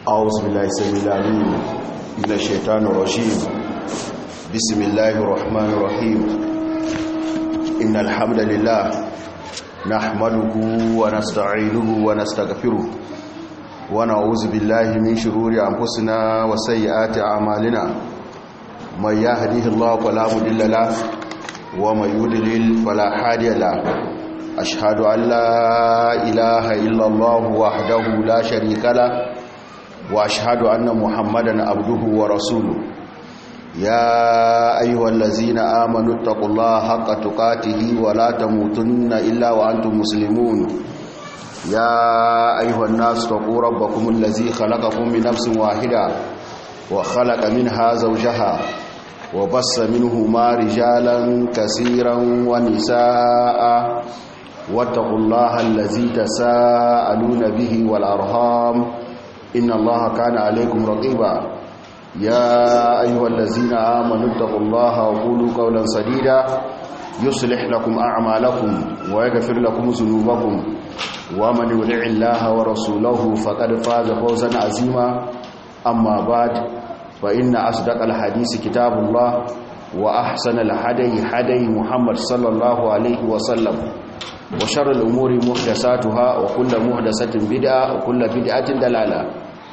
أعوذ بالله السميع العليم من الشيطان الرجيم بسم الله الرحمن الرحيم إن الحمد لله نحمده ونستعينه ونستغفره ونعوذ بالله من شرور أنفسنا وسيئات أعمالنا من يهده الله فلا مضل له ومن يضلل فلا هادي له أشهد أن لا إله إلا الله وحده لا شريك له واشهد ان محمدا عبده ورسوله يا ايها الذين امنوا اتقوا الله حق تقاته ولا تموتن الا وانتم مسلمون يا ايها الناس اتقوا ربكم الذي خلقكم من نفس واحده وخلق منها زوجها وبص منهما رجالا كثيرا ونساء واتقوا الله الذي تساءلون به والارham إن الله كان عليكم رقيبا يا أيها الذين آمنوا اتقوا الله وقولوا قولا سديدا يصلح لكم أعمالكم ويغفر لكم ذنوبكم ومن يطع الله ورسوله فقد فاز فوزا عظيما أما بعد فإن أصدق الحديث كتاب الله وأحسن الهدي هدي محمد صلى الله عليه وسلم وشر الأمور محدثاتها وكل محدثة بدعة وكل بدعة دلالة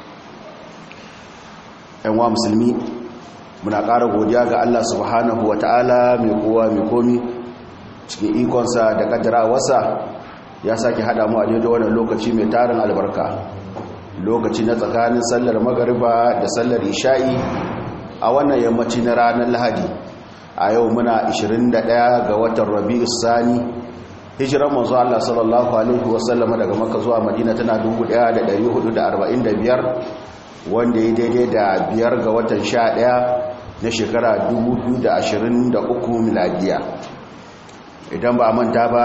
‘yanwa musulmi muna ƙara godiya ga Allah subhanahu wa ta'ala mai kowa mai komi cikin ikonsa da ƙaddara wasa ya sake haɗa mu a daidai wannan lokaci mai tarin albarka lokaci na tsakanin sallar magariba da sallar isha'i a wannan yammaci na ranar lahadi a yau muna 21 ga watan rabi'u sani hijiran manzo Allah sallallahu alaihi wasallama daga Makka zuwa Madina tana 1445 wanda ya daidai da biyar ga watan 11 na shekara 2023 miladiya idan ba manta ba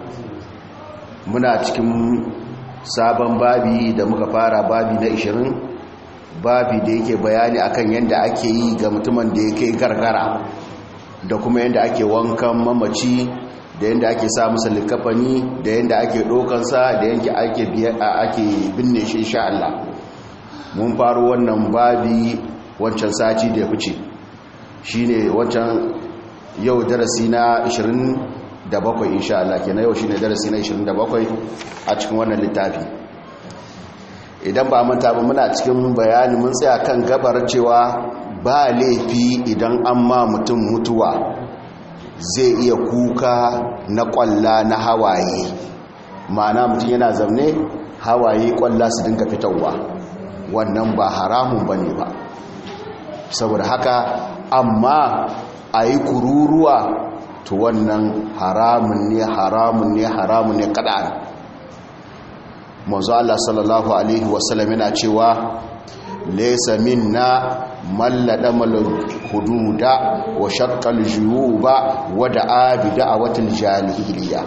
muna cikin sabon babi da muka fara babi na 20 babi da yake bayani akan yadda ake yi ga mutumin da yake gargara da kuma yadda ake wankan mamaci da yadda ake sa masa likafani da yadda ake ɗokansa da yadda ake binne shi insha Allah mun faru wannan babi wancan sati da ya fice shi ne wancan yau darasi na 27 insha Allah kenan yau shi ne darasi na 27 a cikin wannan littafi idan ba manta ba muna cikin bayani mun tsaya kan gabar cewa ba laifi idan an ma mutum mutuwa zai iya kuka na kwalla na hawaye ma'ana mutum yana zamne hawaye kwalla su dinga fitarwa wannan ba haramun ba ne ba saboda haka amma a yi kururuwa to wannan haramun ne haramun ne haramun ne kada'an manzo Allah sallallahu alaihi wasallam yana cewa laysa minna mallada malul hududa wa shaqqal juyuba wa da'a bi da'awatil jahiliya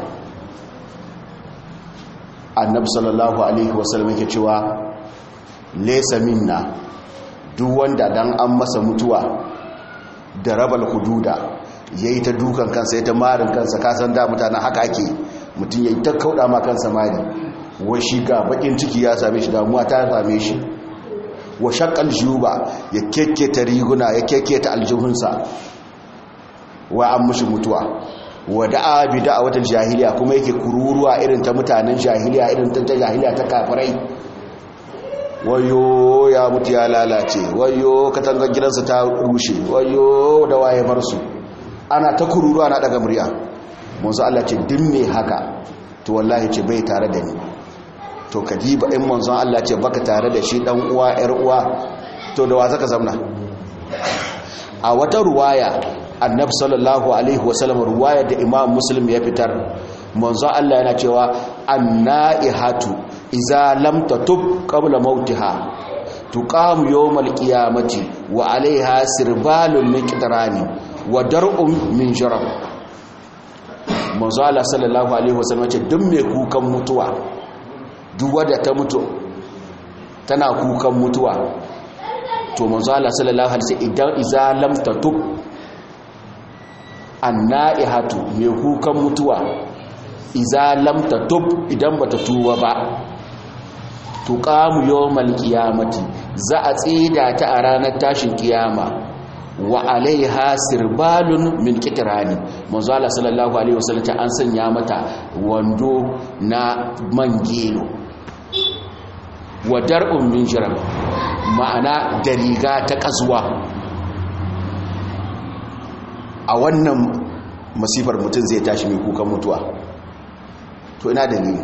annabi sallallahu alaihi wasallam yake cewa laysa minna duk wanda dan an masa mutuwa da rabal hududa yayi ta dukan kansa yayi ta marin kansa kasan da mutanen haka ake mutun yayi ta kauda ma kansa mari wai shi ga bakin ciki ya same shi damuwa ta same shi wa shakal juba ya kekketa riguna ya kekketa aljihunsa wa an mushi mutuwa wa da'a bi da'awatul jahiliya kuma yake kururuwa irin ta mutanen jahiliya irin ta jahiliya ta kafirai wayo ya mutu ya lalace wayo katangar gidansa ta rushe wayo da waye bar su ana ta kururuwa na daga murya manzo Allah ce din me haka to wallahi ce bai tare da ni to kadiba in manzon Allah ce baka tare da shi dan uwa yar uwa to da wa zaka zamna a wata ruwaya annabi sallallahu alaihi wasallam ruwaya da imam muslim ya fitar manzon Allah yana cewa annaihatu idza lam tatub qabla mautiha tuqamu yawmal qiyamati wa alaiha sirbalun min qidrani wa dar'un min jarab manzon Allah sallallahu alaihi wasallam ce duk mai kukan mutuwa duk wadda ta mutu tana kukan mutuwa to manzo Allah sallallahu alaihi wasallam idan iza lam tatub annaihatu mai kukan mutuwa iza lam tatub idan bata tuba ba to tuqamu yawmal qiyamati za a tsida ta a ranar tashin kiyama wa alaiha sirbalun min kitrani manzo Allah sallallahu alaihi wasallam ta an sanya mata wando na mangelo wa dar'un min jiram ma'ana da riga ta kasuwa a wannan masifar mutum zai tashi mai kukan mutuwa to ina dalili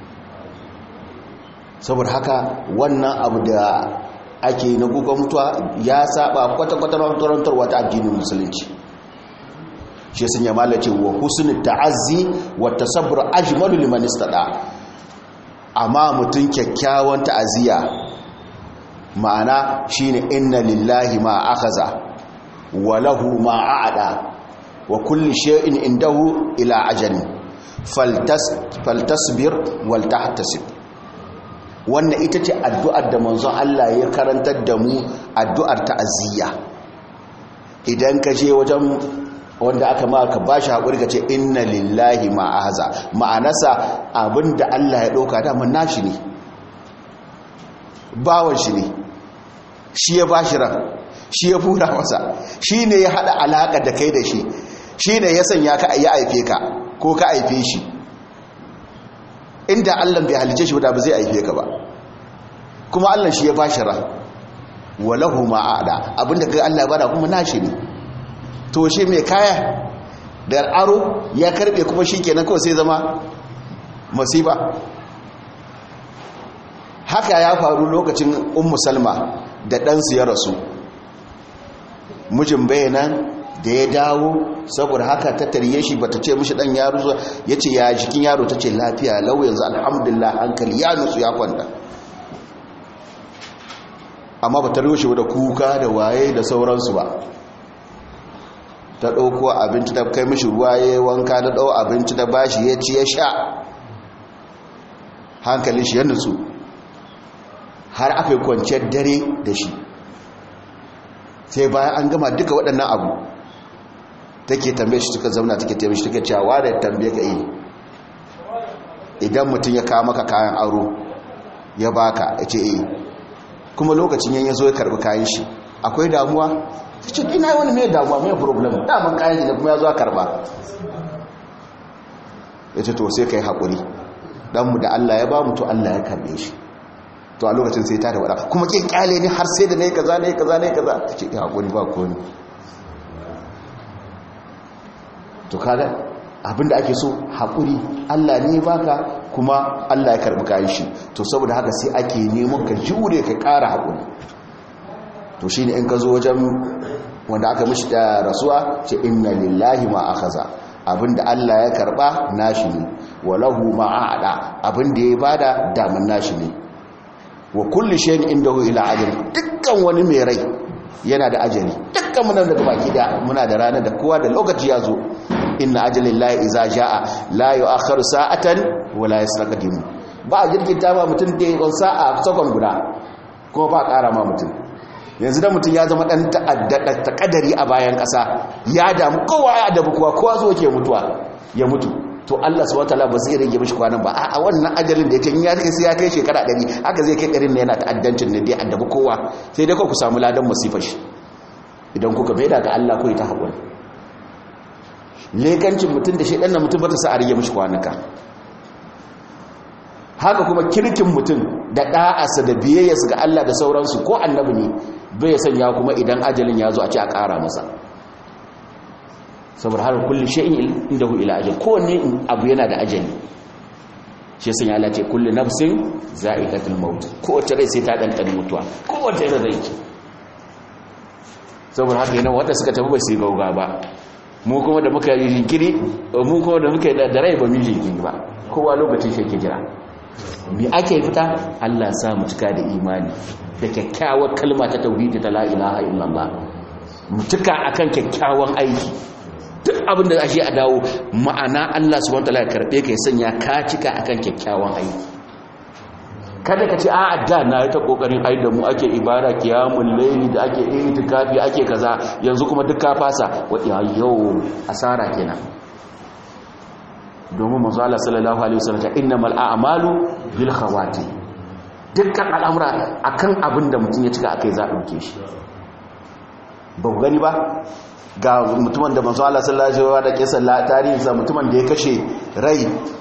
saboda haka wannan abu da ake na kukan mutuwa ya saba kwata-kwata rantarwa ta addinin musulunci shi sun yi malace wa husnul ta'azzi wa tasabbur ajmalu liman istada amma mutum kyakkyawan ta'aziyya ma'ana shine inna lillahi ma akaza wa lahu ma a'ada wa kulli shay'in indahu ila ajalin faltas faltasbir wal tahtasib wannan ita ce addu'ar da manzon Allah ya karantar da mu addu'ar ta'aziyya idan ka je wajen wanda aka ma ka bashi haƙuri ka ce inna lillahi ma'ahaza ma'anasa abinda Allah ya ɗauka daman nashi ne bawan shi ne shi ya bashi ran shi ya fura masa shi ne ya haɗa alaƙa da kai da shi shi ne ya sanya ka ya aife ka ko ka aife shi inda Allah bai halice shi ba ba zai aife ka ba kuma Allah shi ya bashi ran walahu ma'ada abinda kai Allah ya bada kuma nashi ne to shi mai kaya da aro ya karbe kuma shi kenan kawai sai zama masiba haka ya faru lokacin ummu salma da ɗansu ya rasu mijin bayanan da ya dawo saboda haka ta tarye shi bata ce mishi ɗan yaro ya ce ya jikin yaro ta ce lafiya lau yanzu alhamdulillah hankali ya nutsu ya kwanta amma ba ta rushe da kuka da waye da sauransu ba ta ɗauko abinci ta kai mishi ruwa ya wanka da ɗau abinci da bashi ya ci ya sha hankalin shi ya nutsu har aka yi kwanciyar dare da shi sai bayan an gama duka waɗannan abu take tambaye shi suka zauna take tambaye shi take cewa da tambaye ka yi idan mutum ya kawo maka kayan aro ya baka ya ce eh kuma lokacin yan ya zo ya karbi kayan shi akwai damuwa ta ce ina wani mai damuwa mai problem daman kayan da kuma ya zo a karba ya ce to sai ka yi haƙuri ɗanmu da Allah ya ba mu to Allah ya karbe shi to a lokacin sai ta da wada kuma kin kyale ni har sai da nayi kaza nayi kaza nayi kaza ta ce ya haƙuri ba ko ne to kaga abinda ake so haƙuri Allah ne baka kuma Allah ya karbi kayan shi to saboda haka sai ake neman ka jure ka ƙara haƙuri to shine in ka zo wajen wanda aka mishi da rasuwa ce inna lillahi ma akhadha abinda Allah ya karba nashi ne walahu ma aada abinda ya bada daman nashi ne wa kulli shay'in indahu ila ajali dukkan wani mai rai yana da ajali dukkan muna da baki da muna da rana da kowa da lokaci ya zo inna ajalillahi iza jaa la yu'akhkharu sa'atan wa la yastaqdimu ba jirginta ba mutum da yawan sa'a sakon guda kuma ba ƙara ma mutum yanzu da mutum ya zama ɗan ta'addada ta kadari a bayan ƙasa ya damu kowa ya adabu kowa kowa zo ke mutuwa ya mutu to Allah subhanahu wataala ba zai rage mishi kwanan ba a wannan ajalin da yake in ya kai sai ya kai shekara 100 haka zai kai ɗarin ne yana ta'addancin ne dai adabu kowa sai dai ku samu ladan masifar shi idan kuka bai da ga Allah ko ta haƙuri lekancin mutum da shaidan na mutum ba ta sa a rage mishi kwanuka haka kuma kirkin mutum da ɗa'asa da biyayyarsa ga Allah da sauransu ko annabi ne bai sanya kuma idan ajalin ya zo a ce a ƙara masa saboda har kulli shay'in indahu ila ajal kowanne abu yana da ajali shi sun ya ce kulli nafsin za'iqatul maut kowace rai sai ta ɗanɗana mutuwa kowace rai zai ci saboda haka yana wanda suka tafi ba su yi gauga ba mu kuma da muka yi jinkiri mu kuma da muka yi da rai ba mu jinkiri ba kowa lokacin shi ke jira me ake fita Allah sa mu cika da imani da kyakkyawar kalma ta tauhidi ta la ilaha illallah mu cika akan kyakkyawan aiki duk abin da ashe a dawo ma'ana Allah subhanahu wataala ya karbe ka ya sanya ka cika akan kyakkyawan aiki kada ka ce a'a da na yi ta kokarin ai da mu ake ibada kiyamul layli da ake itikafi ake kaza yanzu kuma duk ka fasa wa yau asara kenan domin manzo Allah sallallahu alaihi wasallam ta innamal a'malu bil khawati dukkan al'amura akan abin da mutum ya cika akai za a ɗauke shi ba ku gani ba ga mutumin da manzo Allah sallallahu alaihi wasallam da kisan la tarihinsa mutumin da ya kashe rai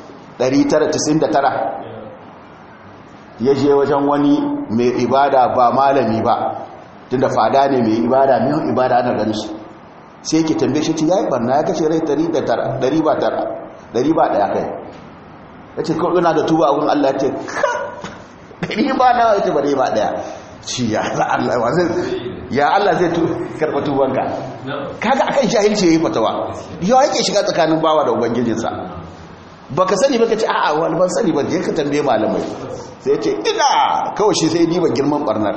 999 ya je wajen wani mai ibada ba malami ba tunda fada ne mai ibada mai ibada ana ganin shi sai yake tambaye shi ya yi barna ya kashe rai 100 ba tara 100 ba daya kai ya ce kawai yana da tuba a wurin Allah ya ce ɗari ba na ya ce ba ba daya ci ya Allah ya Allah zai karɓa tubanka kaga akan jahilci yayi fatawa yawa yake shiga tsakanin bawa da ubangijinsa baka sani baka ce a'a wani ban sani ba je ka tambaye malamai sai ya ce ina kawai shi sai diba girman barnar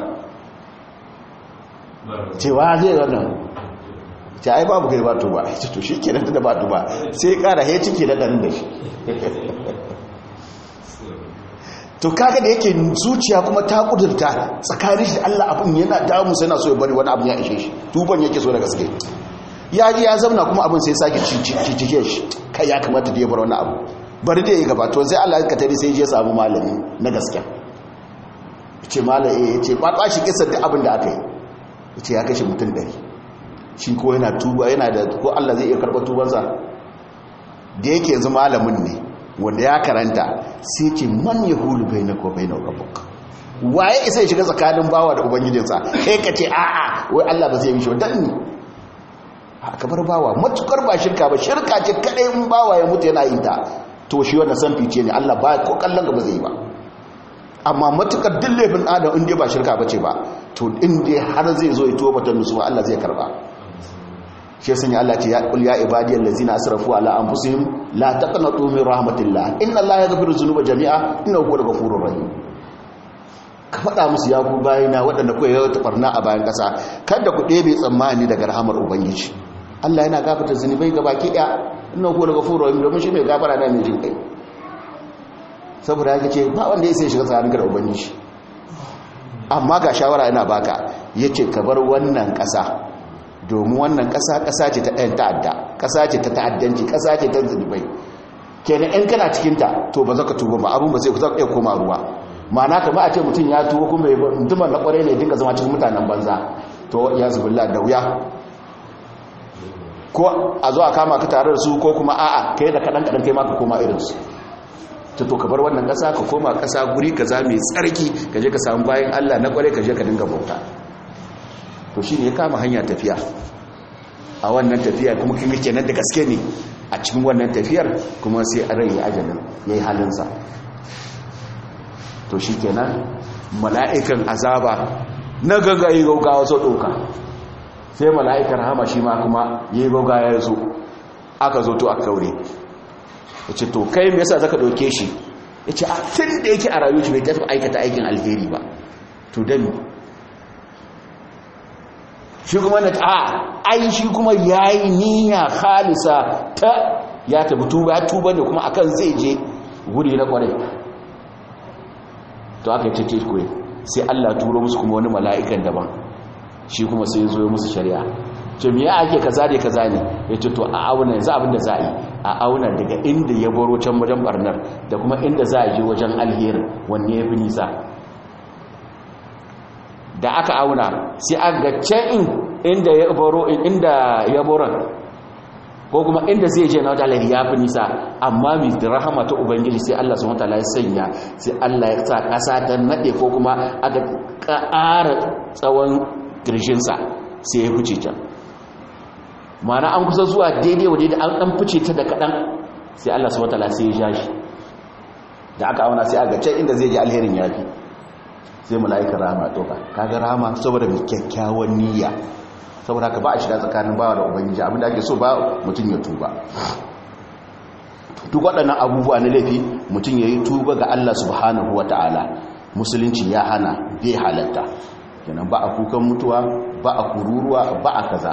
cewa zai wannan ce ai babu kai ba tuba ce to shi kenan da ba tuba sai kara he cike da dan da shi to kaga da yake zuciya kuma ta kudurta tsakanin shi da Allah abin yana damu sai na so ya bari wani abin ya ishe shi tuban yake so da gaske ya ji ya zauna kuma abin sai sake cicike shi kai ya kamata da ya bar wani abu bari da ya gaba to sai Allah ka tare sai je samu malami na gaske ce malami ya ce ba ba shi kisa duk abin da aka yi ya ce ya kashe mutum ɗari shi ko yana tuba yana da ko Allah zai iya karɓar tubansa da yake yanzu malamin ne wanda ya karanta sai ce man ya hulu bai na ko bai na rabuk waye isa ya shiga tsakanin bawa da ubangijinsa kai ka ce a'a wai Allah ba zai yi shi dan ni haka bar bawa matukar ba shirka ba shirka ce kadai in bawa ya mutu yana yin ta to shi wannan san fice ne Allah ba ko kallon ga ba zai yi ba amma matukar duk laifin adam in dai ba shirka bace ba to in dai har zai zo ya tuba ta nusuwa Allah zai karba shi sanya Allah ce ya qul ya ibadiyal ladzina asrafu ala anfusihim la taqnatu min rahmatillah inna allaha yaghfiru dhunuba jami'a innahu huwal ghafurur rahim ka faɗa musu ya ku bayina waɗanda kuwa yau ta barna a bayan ƙasa kada ku ɗebe tsammani daga rahamar ubangiji Allah yana gafarta zunubai ga baki ɗaya innahu huwal ghafurur rahim domin shi mai gafara na mai jin kai saboda yake ce ba wanda ya sai shiga tsakanin da ubangiji amma ga shawara yana baka yace ka bar wannan ƙasa domin wannan ƙasa ƙasa ce ta ɗayan ta'adda ƙasa ce ta ta'addanci ƙasa ce ta zunubai kenan in kana cikinta to ba za ka tuba ba abin ba sai ku za iya koma ruwa ma'ana kama a ce mutum ya tuba kuma mutumin na ƙwarai ne dinga zama cikin mutanen banza to ya zubilla da wuya ko a zo a kama ka tare da su ko kuma a'a kai da kaɗan kaɗan kai ma ka koma irinsu ta to ka bar wannan ƙasa ka koma ƙasa guri ka za mai tsarki ka je ka samu bayan allah na ƙwarai ka je ka dinga bauta to shi ne ya kama hanya tafiya a wannan tafiya kuma kin kenan da gaske ne a cikin wannan tafiyar kuma sai a rai ajalin ya yi halinsa to shi kenan mala'ikan azaba na gagaye gaugawa so ɗauka sai mala'ikar hama shi ma kuma ya yi gaugawa ya zo aka zo to a kaure ya ce to kai mai yasa zaka ɗauke shi ya ce a tun da yake a rayu shi bai tafi aikata aikin alheri ba to dami shi kuma na a ai shi kuma ya yi niyya halisa ta ya tabi tuba ya tuba ne kuma akan zai je guri na kwarai to aka yi cece kuwa sai allah turo musu kuma wani mala'ikan daban shi kuma sai zo musu shari'a to miya ake kaza ne kaza ne ya ce to a auna yanzu abin da za a yi a auna daga inda ya baro can wajen barnar da kuma inda za a je wajen alherin wanne ya fi nisa da aka auna sai aga can inda ya baro inda ya boron ko kuma inda zai je na wata ya fi nisa amma mai rahama ta ubangiji sai Allah subhanahu wataala ya sanya sai Allah ya sa kasa ta nade ko kuma aka ƙara tsawon kirjinsa sai ya fice can mana an kusa zuwa daidai wa daidai an dan fice ta da kaɗan sai Allah subhanahu wataala sai ya ja shi da aka auna sai aga can inda zai je alherin ya fi sai mala'ikar rama toka kaga rama saboda mai kyakkyawan niyya saboda ka ba a shiga tsakanin bawa da ubangiji abinda ake so ba mutum ya tuba duk waɗannan abubuwa na laifi mutum ya yi tuba ga Allah subhanahu wa ta'ala musulunci ya hana bai halatta kenan ba a kukan mutuwa ba a kururuwa ba a kaza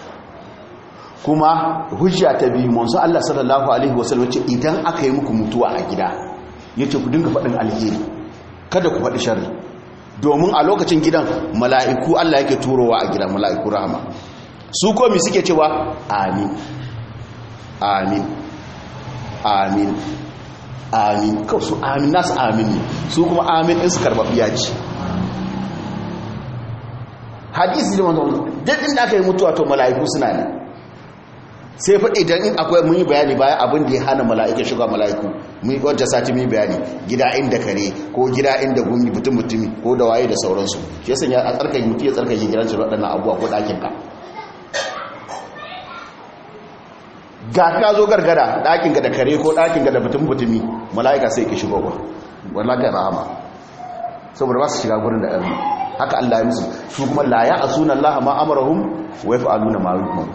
kuma hujja ta biyu manzo Allah sallallahu alaihi wasallam ce idan aka yi muku mutuwa a gida yace ku dinga faɗin alheri kada ku faɗi sharri domin a lokacin gidan mala'iku Allah yake turowa a gidan mala'iku rahama su komi suke cewa amin amin amin amin kawai su amin nasu amin ne su kuma amin ɗin su karɓaɓɓiya ce hadisi da wanda duk inda aka yi mutuwa to mala'iku suna ne sai fa idan in akwai mun yi bayani bayan abin da ya hana mala'ika shiga mala'iku mun wanda sati mun yi bayani gida inda kare ko gida inda gumi mutum mutumi ko da waye da sauransu shi yasa ya tsarkake mutum ya tsarkake gidan shi waɗannan abubuwa ko ɗakin ka ga ka zo gargada ɗakin ga da kare ko ɗakin ga da mutum mutumi mala'ika sai ki shigo ba wallahi rahama saboda ba su shiga gurin da ɗan haka Allah ya musu su kuma la ya asuna Allah ma amarahum wa yaf'aluna ma yu'mar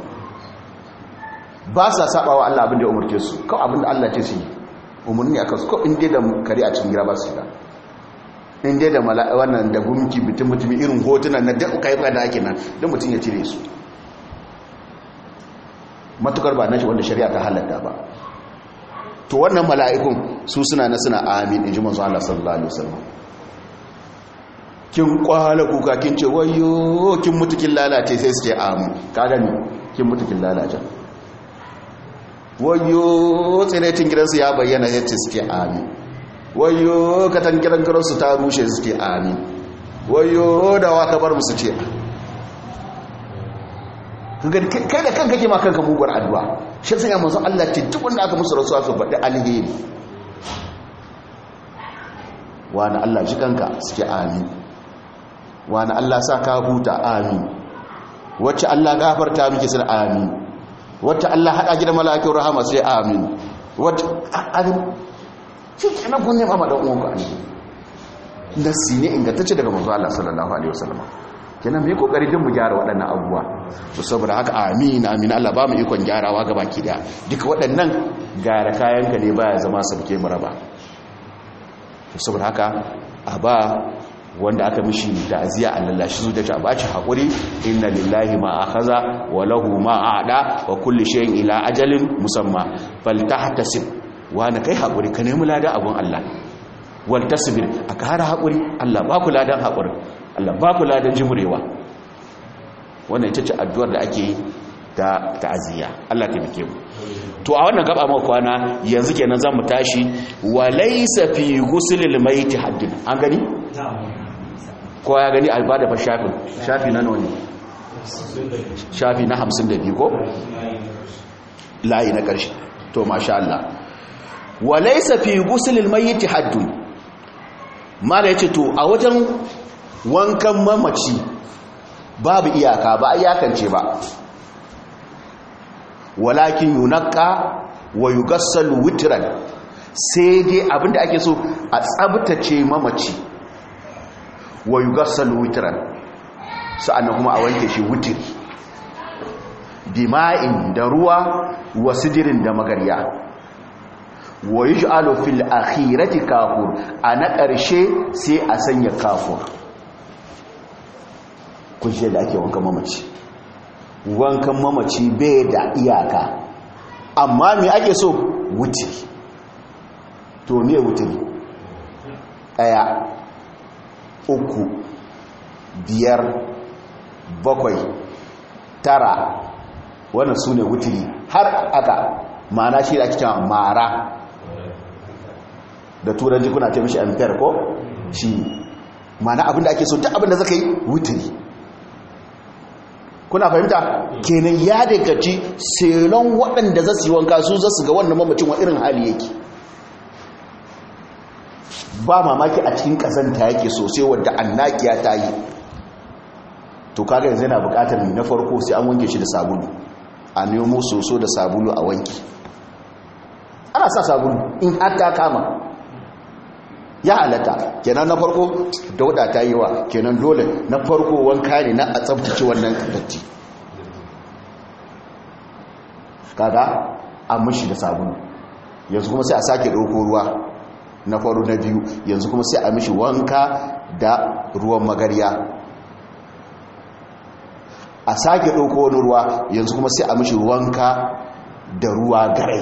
ba sa saba wa Allah abin da ya umarce su kawai abin da Allah ce su yi umarni a kansu kawai inda da kare a cikin gida ba su shiga inda da wannan da gumki mutum mutumi irin hotunan na duk kai da ake nan don mutum ya cire su matukar ba nashi wanda shari'a ta halatta ba to wannan mala'ikun su suna na suna amin in ji manzo Allah sallallahu alaihi wasallam kin kwala kuka kin ce wayo kin mutu kin lalace sai su ce amin ka gani kin mutu kin lalace wayo tsiretin gidansu ya bayyana ya ce suke amin wayo katan gidan gidansu ta rushe suke amin wayo da waka bar musu ce kai da kanka ke ma kanka muguwar addu'a shi sun yamma sun Allah ce duk wanda aka musu rasuwa su faɗi alheri wani Allah ji kanka suke amin wani Allah sa ka huta amin wacce Allah gafarta miki sun amin wacce Allah haɗa gidan malakin rahama sai amin wacce amin shi ke nan kunne mama ɗan uwanku ne nasi ne ingantacce daga manzo Allah sallallahu alaihi wasallam kenan mu yi kokari din mu gyara waɗannan abubuwa to saboda haka amin amin Allah ba mu ikon gyarawa ga baki daya duka waɗannan gyara kayan ka ne baya zama sabke mu raba to saboda haka a ba wanda aka mishi ta'aziya a lallashi su da ta baci hakuri inna lillahi ma akhadha wa lahu ma a'da wa kulli shay'in ila ajalin musamma faltahtasib wa na kai hakuri ka nemi ladan abun Allah wal tasbir aka hara hakuri Allah ba ku ladan hakuri Allah ba ku ladan jimurewa wannan ita ce addu'ar da ake yi ta ta'aziya Allah ta bike mu to a wannan gaba mu kwana yanzu kenan zamu tashi wa laysa fi ghuslil mayt haddin an gani ko ya gani a bada fa shafin shafi na noni shafi na 52 ko layi na ƙarshe to masha Allah wa laysa fi ghuslil mayt haddun mala yace to a wajen wankan mamaci babu iyaka ba iyakance ba walakin yunaqqa wa yughassalu witran sai dai abinda ake so a tsabtace mamaci wa yughassalu witran sa'annan kuma a wanke shi wutiri bima'in da ruwa wa sidirin da magarya wa yuj'alu fil akhirati kafur ana ƙarshe sai a sanya kafur kun shi da ake wankan mamaci wankan mamaci bai da iyaka amma me ake so wutiri to me wutiri ɗaya uku biyar bakwai tara wannan su ne wutiri har aka ma'ana shi da ake cewa mara da turanci kuna ta mishi ampere ko shi ma'ana abinda ake so duk abinda zaka yi wutiri kuna fahimta kenan ya dagaci selon waɗanda za su yi wanka su za su ga wannan mamacin wa irin hali yake ba mamaki a cikin ƙazanta yake sosai wadda annakiya ta yi to kaga yanzu yana buƙatar na farko sai an wanke shi da sabulu a nemo soso da sabulu a wanki ana sa sabulu in har ta kama ya halatta kenan na farko dauda ta yi wa kenan dole na farko wanka ne na a tsabtace wannan datti kaga an mishi da sabulu yanzu kuma sai a sake ɗauko ruwa na faru na biyu yanzu kuma sai a mishi wanka da ruwan magarya a sake ɗauko wani ruwa yanzu kuma sai a mishi wanka da ruwa garai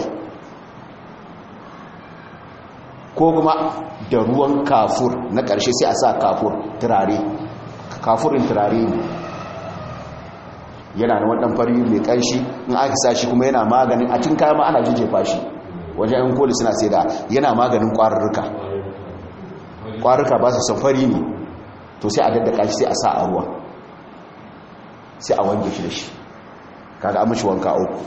ko kuma da ruwan kafur na ƙarshe sai a sa kafur turare kafurin turare ne yana da waɗan fari mai ƙanshi in aka sa shi kuma yana maganin a cin kama ana jijjefa shi wajen yan koli suna sai da yana maganin ƙwararruka ƙwararruka ba su safari ne to sai a daddaka shi sai a sa a ruwa sai a wanke shi da shi kaga an mashi wanka uku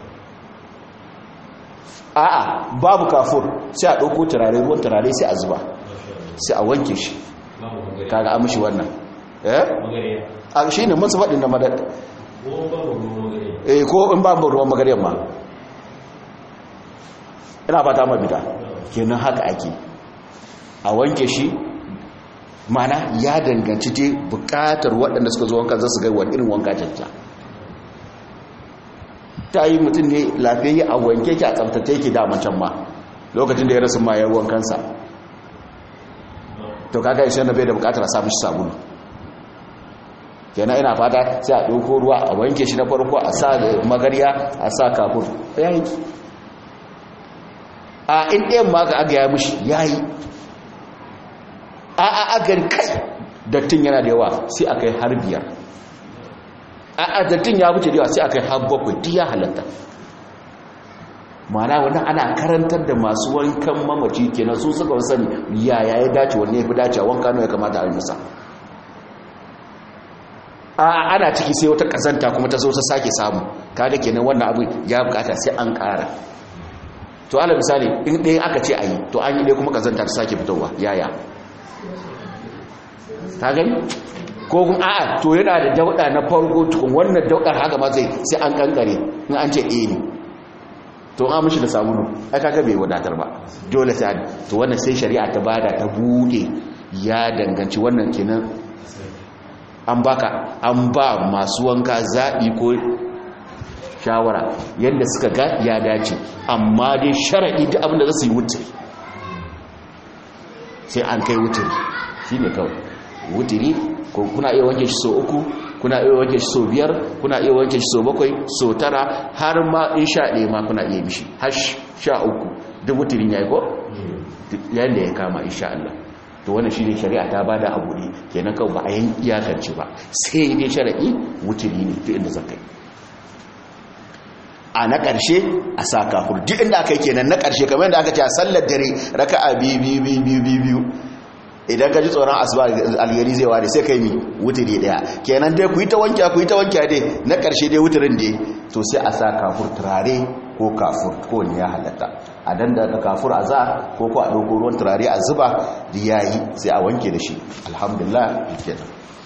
a'a babu kafur sai a ɗauko turare ruwan turare sai a zuba sai a wanke shi kaga an mashi wannan eh a shi ne mun su faɗin da madad eh ko in babu ruwan magaryan ma ina fata mabita kenan haka ake a wanke shi mana ya danganci te bukatar waɗanda suka zo wanka za su ga wani irin wanka jajja ta yi mutum ne lafiyayye a wanke ki a tsabtace ki daman can ma lokacin da ya rasu ma ya wankansa to kaga ishe na bai da bukatar a samun shi sabulu kenan ina fata sai a ɗauko ruwa a wanke shi na farko a sa magarya a sa kafur ya yi a in ɗayan ma ga aga ya mishi ya yi a a agar kai dattin yana da yawa sai a kai har biyar a a dattin ya wuce da yawa sai a kai har bakwai duk ya halatta mana wani ana karantar da masu wankan mamaci kenan su suka sani yaya ya dace wanne ya fi dace wanka nawa ya kamata a yi masa a ana ciki sai wata kazanta kuma ta zo ta sake samu kaga kenan wannan abu ya bukata sai an kara to ala misali in ɗaya aka ce a yi to an yi ɗaya kuma kazanta ta sake fitowa yaya ta gani ko kun a'a to yana da dauɗa na farko tukun wannan dauɗar haka ma zai sai an kankare in an ce eh ne to an mishi da sabulu ai kaga bai wadatar ba dole sai to wannan sai shari'a ta bada ta bude ya danganci wannan kenan an baka an ba masu wanka zaɓi ko shawara yadda suka ga ya dace amma dai shara'i duk abinda za su yi wutiri sai an kai wutiri shi ne kawai wutiri ko kuna iya wanke shi so uku kuna iya wanke shi so biyar kuna iya wanke shi so bakwai so tara har ma in sha ɗaya ma kuna iya mishi har sha uku duk wutirin ya yi ko yadda ya kama insha Allah to wannan shine shari'a ta bada abu ne kenan kawai ba a yin iyakance ba sai dai shari'i wuturi ne duk inda zaka yi a na ƙarshe a sa kafur duk inda aka yi kenan na ƙarshe kamar yadda aka ce a sallar dare raka'a biyu biyu biyu biyu biyu idan ka ji tsoron asuba algari zai ware sai kai mi wuturi daya kenan dai ku yi ta wankiya ku yi ta wankiya dai na ƙarshe dai wuturin dai to sai a sa kafur turare ko kafur ko ne ya halatta a danda da kafur a za ko ko a ɗauko ruwan turare a zuba da ya yi sai a wanke da shi alhamdulillah kenan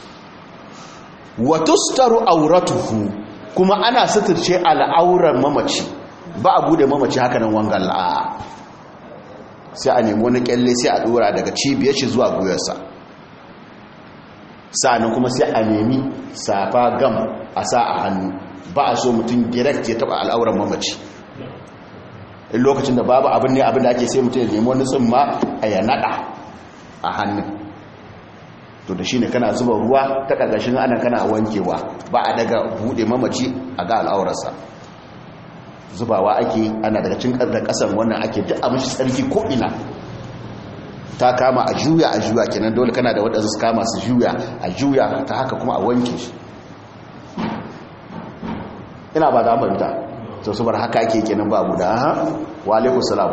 wa tustaru auratuhu kuma ana suturce al'auran mamaci ba a bude mamaci haka nan wangan la'a sai a nemi wani kyalle sai a dora daga cibiyar shi zuwa guyarsa sa'annan kuma sai a nemi safa gam a sa a hannu ba a so mutum direct ya taba al'auran mamaci in lokacin da babu abin ne abin da ake sai mutum ya nemi wani tsumma a ya nada a hannun to da shine kana zuba ruwa ta karkashin ana kana wankewa ba a daga bude mamaci a ga al'aurarsa zubawa ake ana daga cin da kasan wannan ake duk abin shi tsarki ko ina ta kama a juya a juya kenan dole kana da waɗansu su kama su juya a juya ta haka kuma a wanke shi ina ba da amurta to su bar haka ake kenan ba abu da ha wa alaikun salam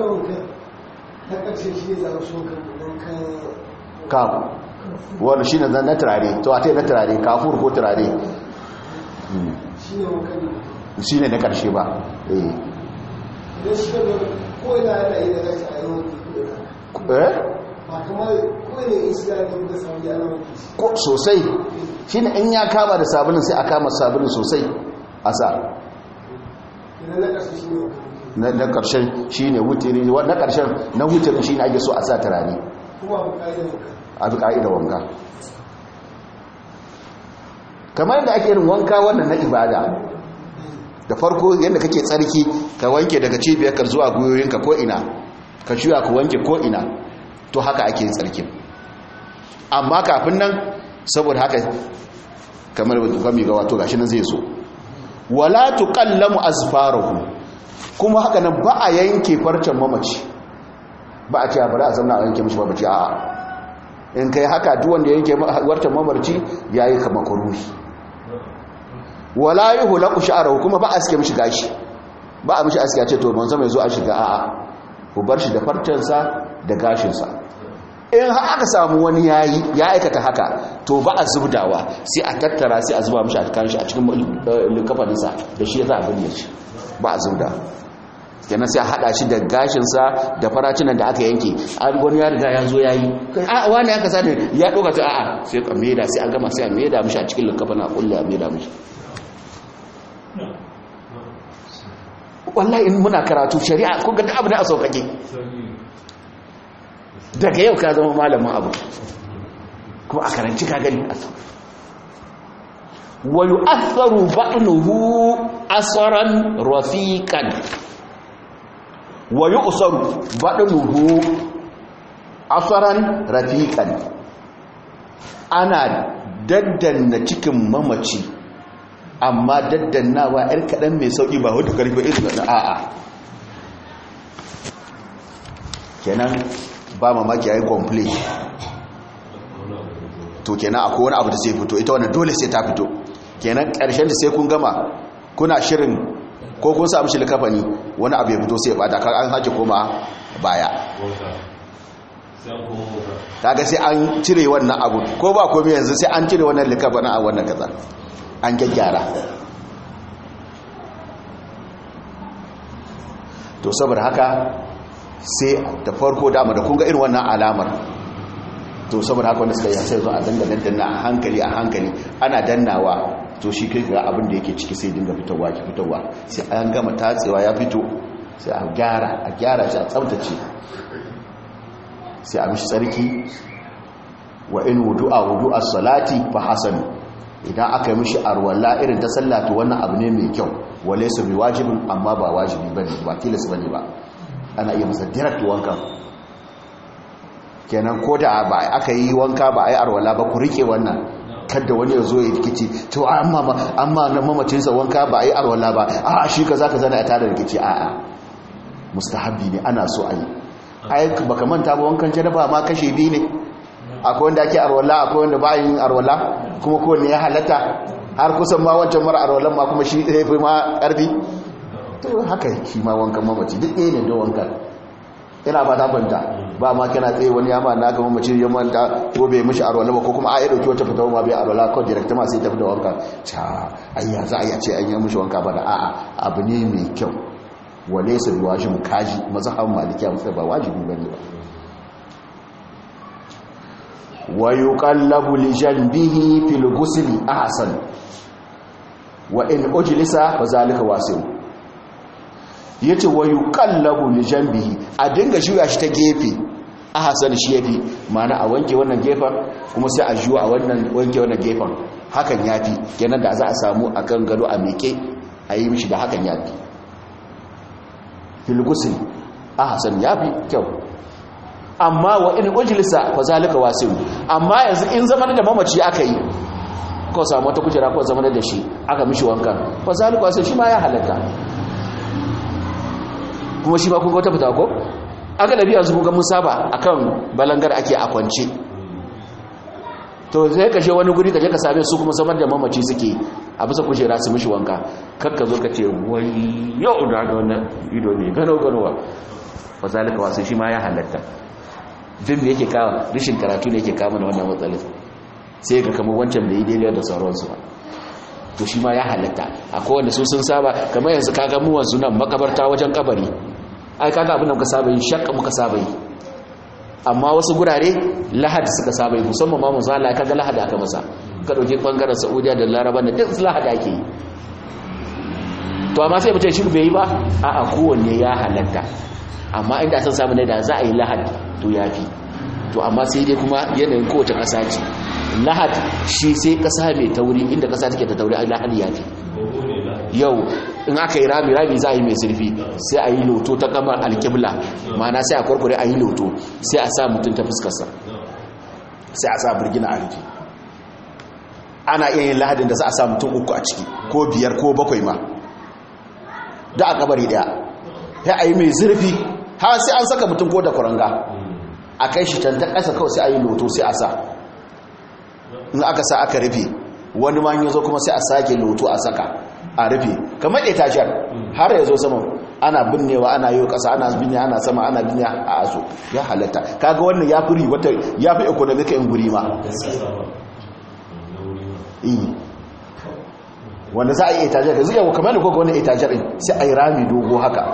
kafu wanda shi ne na turare to a ta yi na turare kafur ko turare shi ne na karshe ba ko sosai shi ne in ya kama da sabulin sai a kama sabulin sosai a sa na karshen shi ne wutiri na karshen na wutirin shi ne ake so a sa turare a bi ka'ida wanka kamar yadda ake yin wanka wannan na ibada da farko yadda kake tsarki ka wanke daga cibiyarka zuwa gwiwoyinka ko ina ka shuya ka wanke ko ina to haka ake yin tsarkin amma kafin nan saboda haka kamar kwami ga wato gashi nan zai zo wala tuqallamu azfaruhu kuma haka nan ba a yanke farcen mamaci ba a ce a bari a zanna a yanke mishi mamaci a'a in kai haka duk wanda yanke wartan mamarci yayi kama kuruhi wala yuhlaqu sha'ruhu kuma ba a sike mishi gashi ba a mishi aski a ce to manzo mai zo a shiga a'a ku bar shi da farcensa da gashinsa in har aka samu wani yayi ya aikata haka to ba a zubdawa sai a tattara sai a zuba mishi a kan shi a cikin likafaninsa da shi za a binne shi ba a zubda kenan sai a hada shi da gashinsa da faracinan da aka yanke an wani ya riga ya zo ya yi a wani ya kasa ne ya ɗoga ta a'a sai ka maida sai a gama sai a maida mishi a cikin likafanin a kulle a maida mishi wallahi in muna karatu shari'a kun ga abu da a sauƙaƙe daga yau ka zama malamin abu kuma a karanci ka gani a sauƙaƙe wa yu'atharu ba'nuhu asran rafiqan wa yu'saru ba'nuhu asran rafiqan ana daddanna cikin mamaci amma daddannawa yar kaɗan mai sauƙi ba wadda ƙarfi irin na a'a kenan ba mamaki ya yi complain to kenan akwai wani abu da sai fito ita wannan dole sai ta fito kenan ƙarshen da sai kun gama kuna shirin ko kun samu shi likafani wani abu ya fito sai ya bata kar an haji koma baya kaga sai an cire wannan abu ko ba komai yanzu sai an cire wannan likafanin a wannan kaza an gyaggyara to saboda haka sai da farko dama da kunga irin wannan alamar to saboda haka wanda suka yi sai zo a danga dandanna a hankali a hankali ana dannawa to shi kai ga abin da yake ciki sai dinga fitowa ki fitowa sai an gama tatsewa ya fito sai a gyara a gyara shi a tsabtace sai a mishi tsarki wa in wudu'a wudu'a salati fa hasan idan aka yi mishi arwala irin ta sallatu wannan abu ne mai kyau wale su bi wajibin amma ba wajibi ba ne ba tilas ba ne ba ana iya masa direct wanka kenan ko da ba aka yi wanka ba a yi arwala ba ku rike wannan kadda wani ya zo ya rikici to amma amma na mamacinsa wanka ba a yi arwala ba a shi ka za ka zana a tada rikici a a mustahabi ne ana so a yi ai baka manta ba wankan janaba ma kashe biyu ne akwai wanda ake arwala akwai wanda ba yin arwala kuma kowanne ya halatta har kusan ma wancan mara arwalan ma kuma shi ɗaya fi ma ƙarfi to haka shi ma wankan mamaci duk ɗaya ne da wankan yana ba ta fanta ba ma kana tsaye wani yama na ga mamaci ya manta ko bai mishi arwala ba ko kuma a yi ɗauki wata fitawa ma bai arwala ko direct ma sai tafi da wanka ta ayya za a yi ce an yi mishi wanka ba da a'a abu ne mai kyau wale su bi wajibin kaji mazhaban malikiya musa ba wajibi bane ba wa yuqallabu li janbihi fil ghusl ahsan wa in ujlisa fa zalika wasi'u yace wa yuqallabu li janbihi a dinga juya shi ta gefe ahsan shi yafi ma'ana a wanke wannan gefen kuma sai a juya a wannan wanke wannan gefen hakan yafi kenan da za a samu akan gado a meke a yi mishi da hakan yafi fil ghusl ahsan yafi kyau amma wa in ujlisa fa zalika wasi'u amma yanzu in zaman da mamaci aka yi ko samu wata kujera ko zaman da shi aka mishi wanka fa zalika wasi'u shi ma ya halatta kuma shi ba kun ga wata fita ko aka da biya su kun ga mun saba akan balangar ake a kwance to sai ka je wani guri ka je ka same su kuma zaman da mamaci suke a bisa kujera su mishi wanka kakka zo ka ce wai yau da wannan ido ne gano ganowa fa zalika wasi'u shi ma ya halatta fim da yake kawo rashin karatu ne yake kama da wannan matsalin sai ga kamar wancan da yi daidai da sauransu ba to shi ma ya halatta akwai wanda su sun saba kamar yanzu kaga mu wanzu nan makabarta wajen kabari ai kaga abin da muka saba yi shakka muka saba yi amma wasu gurare lahadi suka saba yi musamman ma manzo Allah kaga lahadi aka masa ka dauki bangaren Saudiya da Laraba da duk lahadi ake yi to amma sai mutum shi bai yi ba a'a kowanne ya halatta amma inda san samu ne da za a yi lahadi to ya fi to amma sai dai kuma yanayin kowace ƙasa ce lahad shi sai ƙasa mai tauri inda ƙasa take ta tauri a lahadi ya fi yau in aka yi rami rami za a yi mai zurfi sai a yi loto ta kamar alkibla mana sai a kwarkware a yi loto sai a sa mutum ta fuskarsa sai a sa birgina a rufe ana iya yin lahadin da za a sa mutum uku a ciki ko biyar ko bakwai ma da a kabari daya ya a yi mai zurfi har sai an saka mutum ko da kuranga a kai shi can ta ƙasa kawai sai a yi loto sai a sa in aka sa aka rufe wani ma yi zo kuma sai a sake loto a saka a rufe kamar ɗaya tashiyar har ya zo saman ana binnewa ana yi kasa ana binne ana sama ana binne a aso ya halatta kaga wannan ya fi wata ya fi economic in guri ma wanda za a yi itajar da zuwa kamar da koga wani itajar din sai a yi rami dogo haka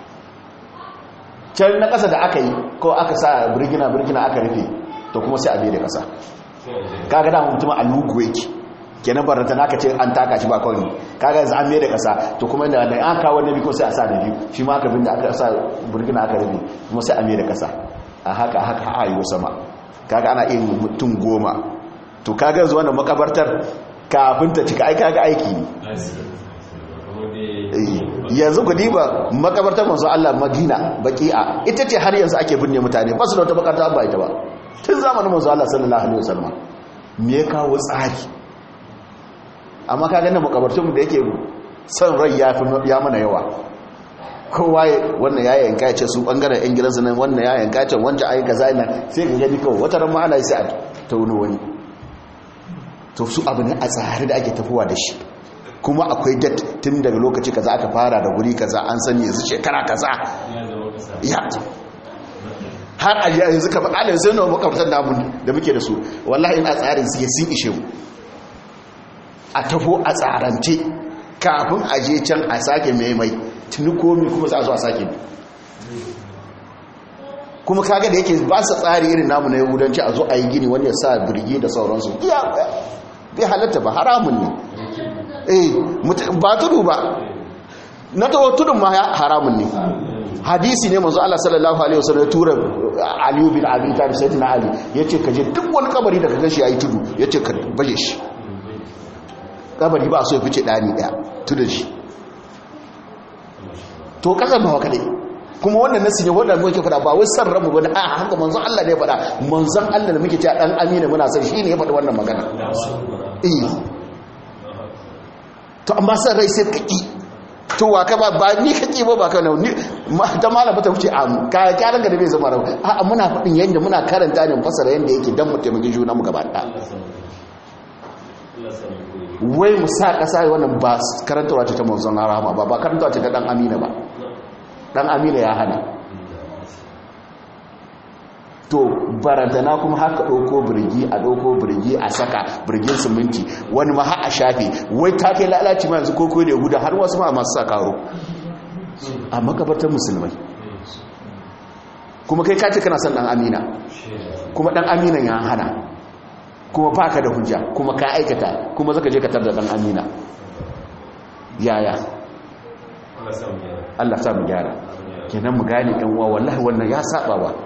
can na ƙasa da aka yi ko aka sa birgina birgina aka rufe to kuma sai a bai da ƙasa kaga da mutum a lugu yake kenan barata naka ce an taka shi ba kawai kaga yanzu an mai da ƙasa to kuma da da an kawo nabi ko sai a sa da biyu shi ma aka bin da aka sa birgina aka rufe kuma sai a mai da ƙasa a haka haka a yi sama kaga ana iya mutum goma to kaga yanzu wannan makabartar kafin ta cika aika ga aiki ne yanzu ku diba makabartar manzo Allah Madina baqi'a ita ce har yanzu ake binne mutane ba su da wata makarta ba ita ba tun zamanin manzo Allah sallallahu alaihi wasallam me ya kawo tsari amma kaga nan makabartun da yake son rai ya fi ya mana yawa kowa wannan ya yanka ya ce su bangaren yan gidansu nan wannan ya yanka ya ce wancan ayi kaza ina sai ka gani kawai wata ran ma ana sai a tauno wani to su abu ne a tsari da ake tafowa da shi kuma akwai dat tun daga lokaci kaza aka fara da guri kaza an sani yanzu shekara kaza ya har a yanzu kamar alin sai nawa makamtar namu da muke da su wallahi in a tsarin suke sun ishe mu a tafo a tsarance kafin a je can a sake maimai tuni komi kuma za a zo a sake kuma kaga da yake ba su tsari irin namu na yahudanci a zo a yi gini wani ya sa birgi da sauransu iya bai halatta ba haramun ne eh ba tudu ba na tawo tudun ma haramun ne hadisi ne manzo Allah sallallahu alaihi wasallam ya tura Ali bin Abi Talib sayyidina Ali yace kaje duk wani kabari da kaga shi yayi tudu yace ka baje shi kabari ba so ya fice dani daya tudun shi to kasan ba kadai kuma wannan nasi ne wannan muke fada ba wai san rabu bane a haka manzon Allah ne ya fada manzon Allah da muke cewa dan amina muna san shi ne ya fada wannan magana eh to amma san rai sai kaki to wa ka ba ba ni kake ba ba kana ni ta malama ta wuce am ka ka ranga da bai zama rabu a muna fadin yanda muna karanta ne fasara yanda yake dan mu taimaki juna mu gaba da wai mu sa kasa wannan ba karantawa ta manzon rahama ba ba karantawa ta dan amina ba dan amina ya hana to barantana kuma haka ɗauko birgi a ɗauko birgi a saka birgin siminti wani ma ha a shafe wai ta kai lalaci ma yanzu koko da yahuda har wasu ma masu sa karo a makabartar musulmai kuma kai kace kana son dan amina kuma dan amina ya hana kuma baka da hujja kuma ka aikata kuma zaka je ka tar da dan amina yaya Allah sa mu gyara kenan mu gane ɗan uwa wallahi wannan ya saba ba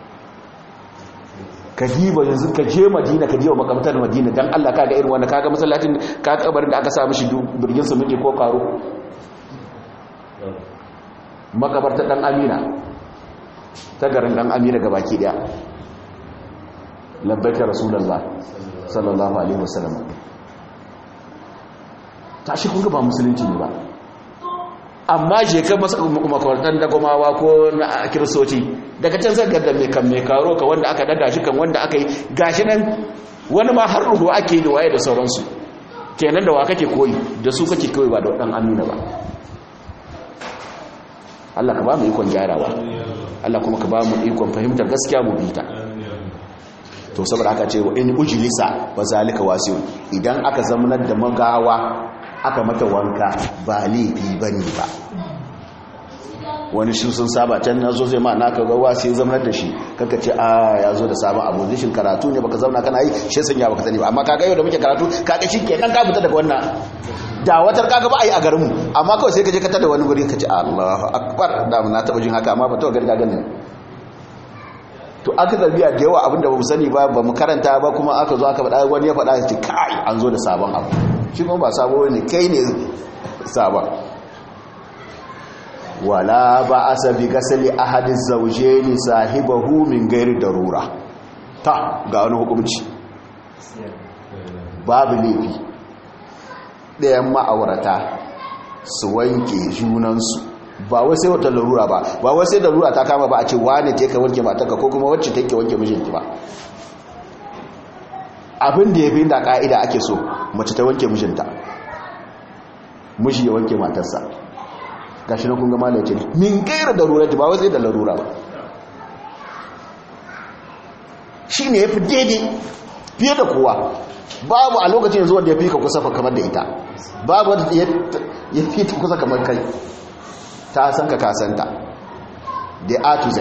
ka diba yanzu ka je madina ka je wa makamtar madina dan Allah kaga irin wannan kaga masallacin ka kabarin da aka sa mishi birgin su muke ko karo makabarta dan amina ta garin dan amina gabaki daya labbaika rasulullah sallallahu alaihi wasallam tashi kun ga ba musulunci ne ba amma je ka makwartan dagomawa ko na kiristoci daga can zai gada mai kan mai karo ka wanda aka dada shi kan wanda aka yi gashi nan wani ma har ruhu ake yi da waye da sauransu kenan da wa kake koyi da su kake koyi ba da wadan amina ba Allah ka ba mu ikon gyarawa Allah kuma ka ba mu ikon fahimtar gaskiya mu bita to saboda aka ce wa in ujlisa wa zalika wasiun idan aka zamanar da magawa aka mata wanka ba laifi ba ne ba wani shi sun saba can na zo zai ma naka gawa sai zamanar da shi kaka ce a ya zo da sabon abu zishin karatu ne baka zauna kana yi shi sun ya baka sani ba amma kaga yau da muke karatu kaga shi ke kan ka fita daga wannan da watar kaga ba a yi a garinmu amma kawai sai ka je ka tada wani guri ka ce allahu akbar da na taɓa jin haka amma ba ta gani gagan ne to aka zarbiya da yawa abinda ba mu sani ba ba mu karanta ba kuma aka zo aka faɗa wani ya faɗa ya ce kai an zo da sabon abu shi kuma ba sabo ne kai ne sabon wala ba a sabi gasali ahadin zauje ne sahibahu min gairi darura ta ga wani hukumci babu laifi ɗayan ma'aurata su wanke junansu ba wai sai wata larura ba ba wai sai larura ta kama ba a ce wane ke ka wanke matanka ko kuma wacce take wanke mijinki ba abin da ya fi da ka'ida ake so mace ta wanke mijinta miji ya wanke matarsa gashi na kun ga malaye ce min gaira darura ba wai sai da larura ba shi ne ya fi daidai fiye da kowa babu a lokacin yanzu wanda ya fi ka kusa kamar da ita babu wanda ya fi ta kusa kamar kai ta san ka kasanta da a to z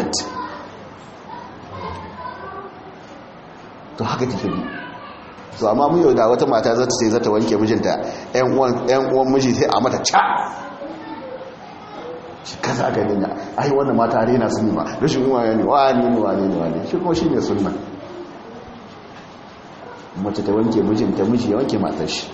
to haka take bi so amma mu yau da wata mata za ta sai za ta wanke mijinta yan uwan miji sai a mata ca shi kasa ga nina ai wannan mata rena sun ma rashin uwa ne wani ne wani ne wani shi kuma shi ne sunna mace ta wanke mijinta miji ya wanke matar shi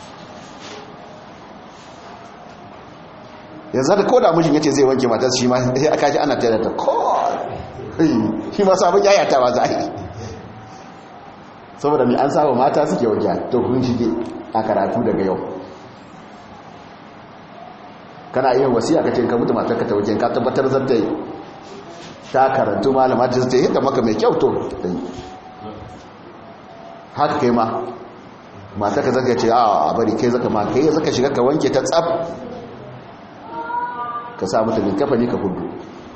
yanzu da koda mijin yace zai wanke matar shi ma sai aka ji ana tare da ko shi ma sabon yayata ba za a yi saboda mai an saba mata suke wanke to kun shige a karatu daga yau kana iya wasiya ka ce ka mutu matar ka ta wanke ka tabbatar zan ta yi ta karantu malama ta zai yadda maka mai kyau to haka kai ma mata ka zaka ce a bari kai zaka ma kai zaka shiga ka wanke ta tsaf ka sa mata linkafa ne ka hudu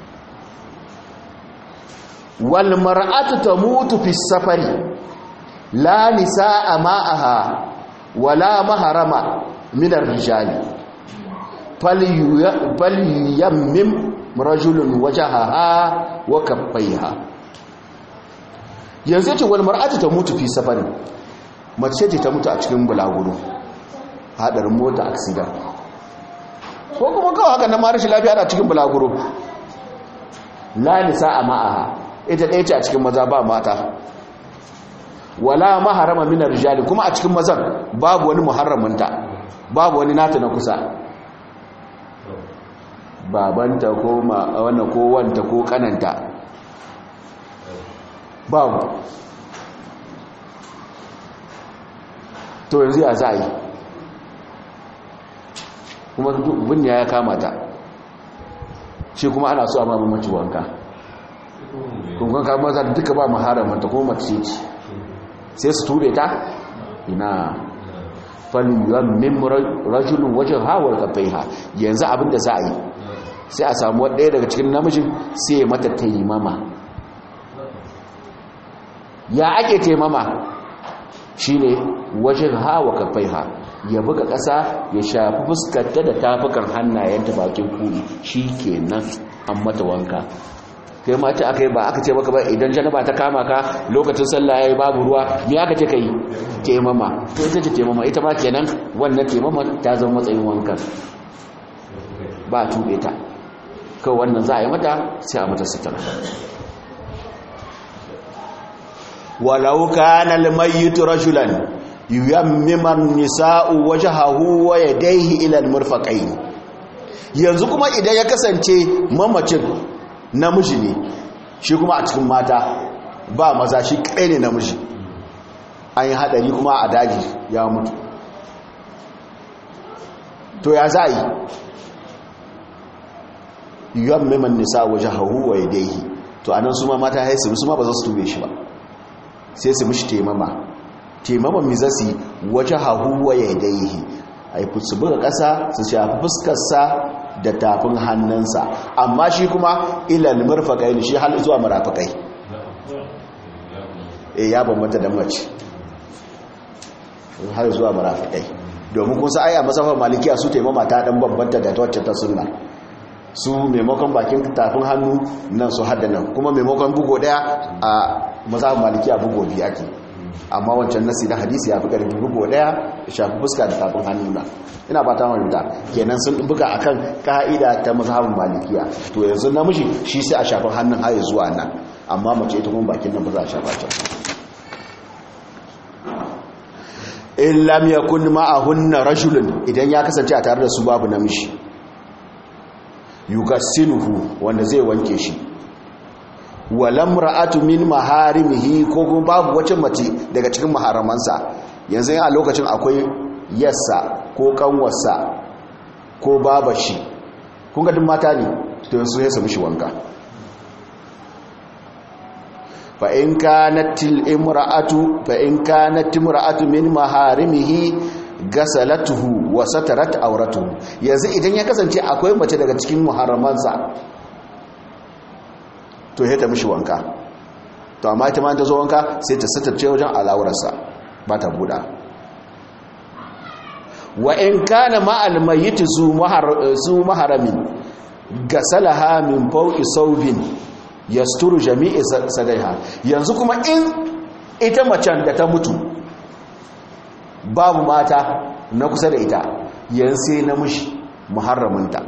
wal mar'atu tamutu fi safari la nisaa ma'aha wala maharama min ar-rijali falyammim rajulun wajahaha wa kaffaiha yanzu ce wal mar'atu tamutu fi safari mace ce ta mutu a cikin bulaguro hadarin mota accident ko kuma kawai haka na marashi lafiya da cikin bulaguro la nisa a ma'aha ita ɗaya ce a cikin maza ba mata wala maharama minar rijali kuma a cikin mazan babu wani muharraminta babu wani nata na kusa babanta ko wannan ko wanta ko kananta babu to yanzu ya za a yi kuma bunya ya kamata shi kuma ana so a mamu mace wanka kunkan kamar za duka ba maharamanta kuma mace ce sai su tube ta ina faliyar min rajulun wajen hawar kafai ha yanzu abinda za a yi sai a samu ɗaya daga cikin namijin sai mata taimama ya ake taimama shi ne wajen hawa kafai ha ya buga ƙasa ya shafi fuskarta da tafukan hannayenta bakin kuri shi ke nan an mata wanka kai ma ce aka yi ba aka ce maka ba idan janaba ta kama ka lokacin sallah ya yi babu ruwa me aka ce ka yi taimama to ita ce taimama ita ma kenan wannan taimama ta zama matsayin wankan ba a tuɓe ta kawai wannan za a yi mata sai a mata sitar walau kana almayyitu rajulan yuyammiman nisa'u wajhahu wa yadayhi ila almurfaqayn yanzu kuma idan ya kasance mamacin namiji ne shi kuma a cikin mata ba maza shi kai ne namiji an yi hadari kuma a daji ya mutu to ya za yi yuyammiman nisa'u wajhahu wa yadayhi to anan su ma mata haisu su ma ba za su tube shi ba sai su mishi taimama taimaman mi za su waje hahuwa ya daihi a yi su buga ƙasa su shafi fuskarsa da tafin hannunsa amma shi kuma ilal murfaƙai ne shi hal zuwa marafaƙai e ya bambanta da mace har zuwa marafaƙai domin kun sa aya masafar malikiya su taimama ta ɗan bambanta da wacce ta sunna su maimakon bakin tafin hannu nan su hada nan kuma maimakon bugo daya a mazhabin maliki a bugo biyu ake amma wancan nasi na hadisi ya fi ƙarfi bugo daya shafi fuska da tafin hannu na ina ba ta marinta kenan sun buga akan ka'ida ta mazhabin malikiya to yanzu namiji shi sai a shafin hannun haye zuwa nan amma mace ita kuma bakin nan ba za a shafa can in lam yakun ma'ahunna rajulun idan ya kasance a tare da su babu namiji yugassinuhu wanda zai wanke shi walam ra'atu min maharimihi ko kuma babu wace mace daga cikin maharamansa yanzu a lokacin akwai yassa ko kanwarsa ko babashi kun ga duk mata ne to yanzu ya samu shi wanka fa in kanat imra'atu fa in kanat imra'atu min maharimihi gasalatuhu wa satarat auratuhu yanzu idan ya kasance akwai mace daga cikin muharramansa to ya ta mishi wanka to amma ita ma ta zo wanka sai ta satarce wajen al'aurarsa ba ta buɗa wa in kana ma'al mayyit zu maharami gasalaha min fawqi sawbin yasturu jami'i sadaiha yanzu kuma in ita macen da ta mutu babu mata na kusa da ita yanzu sai namiji muharraminta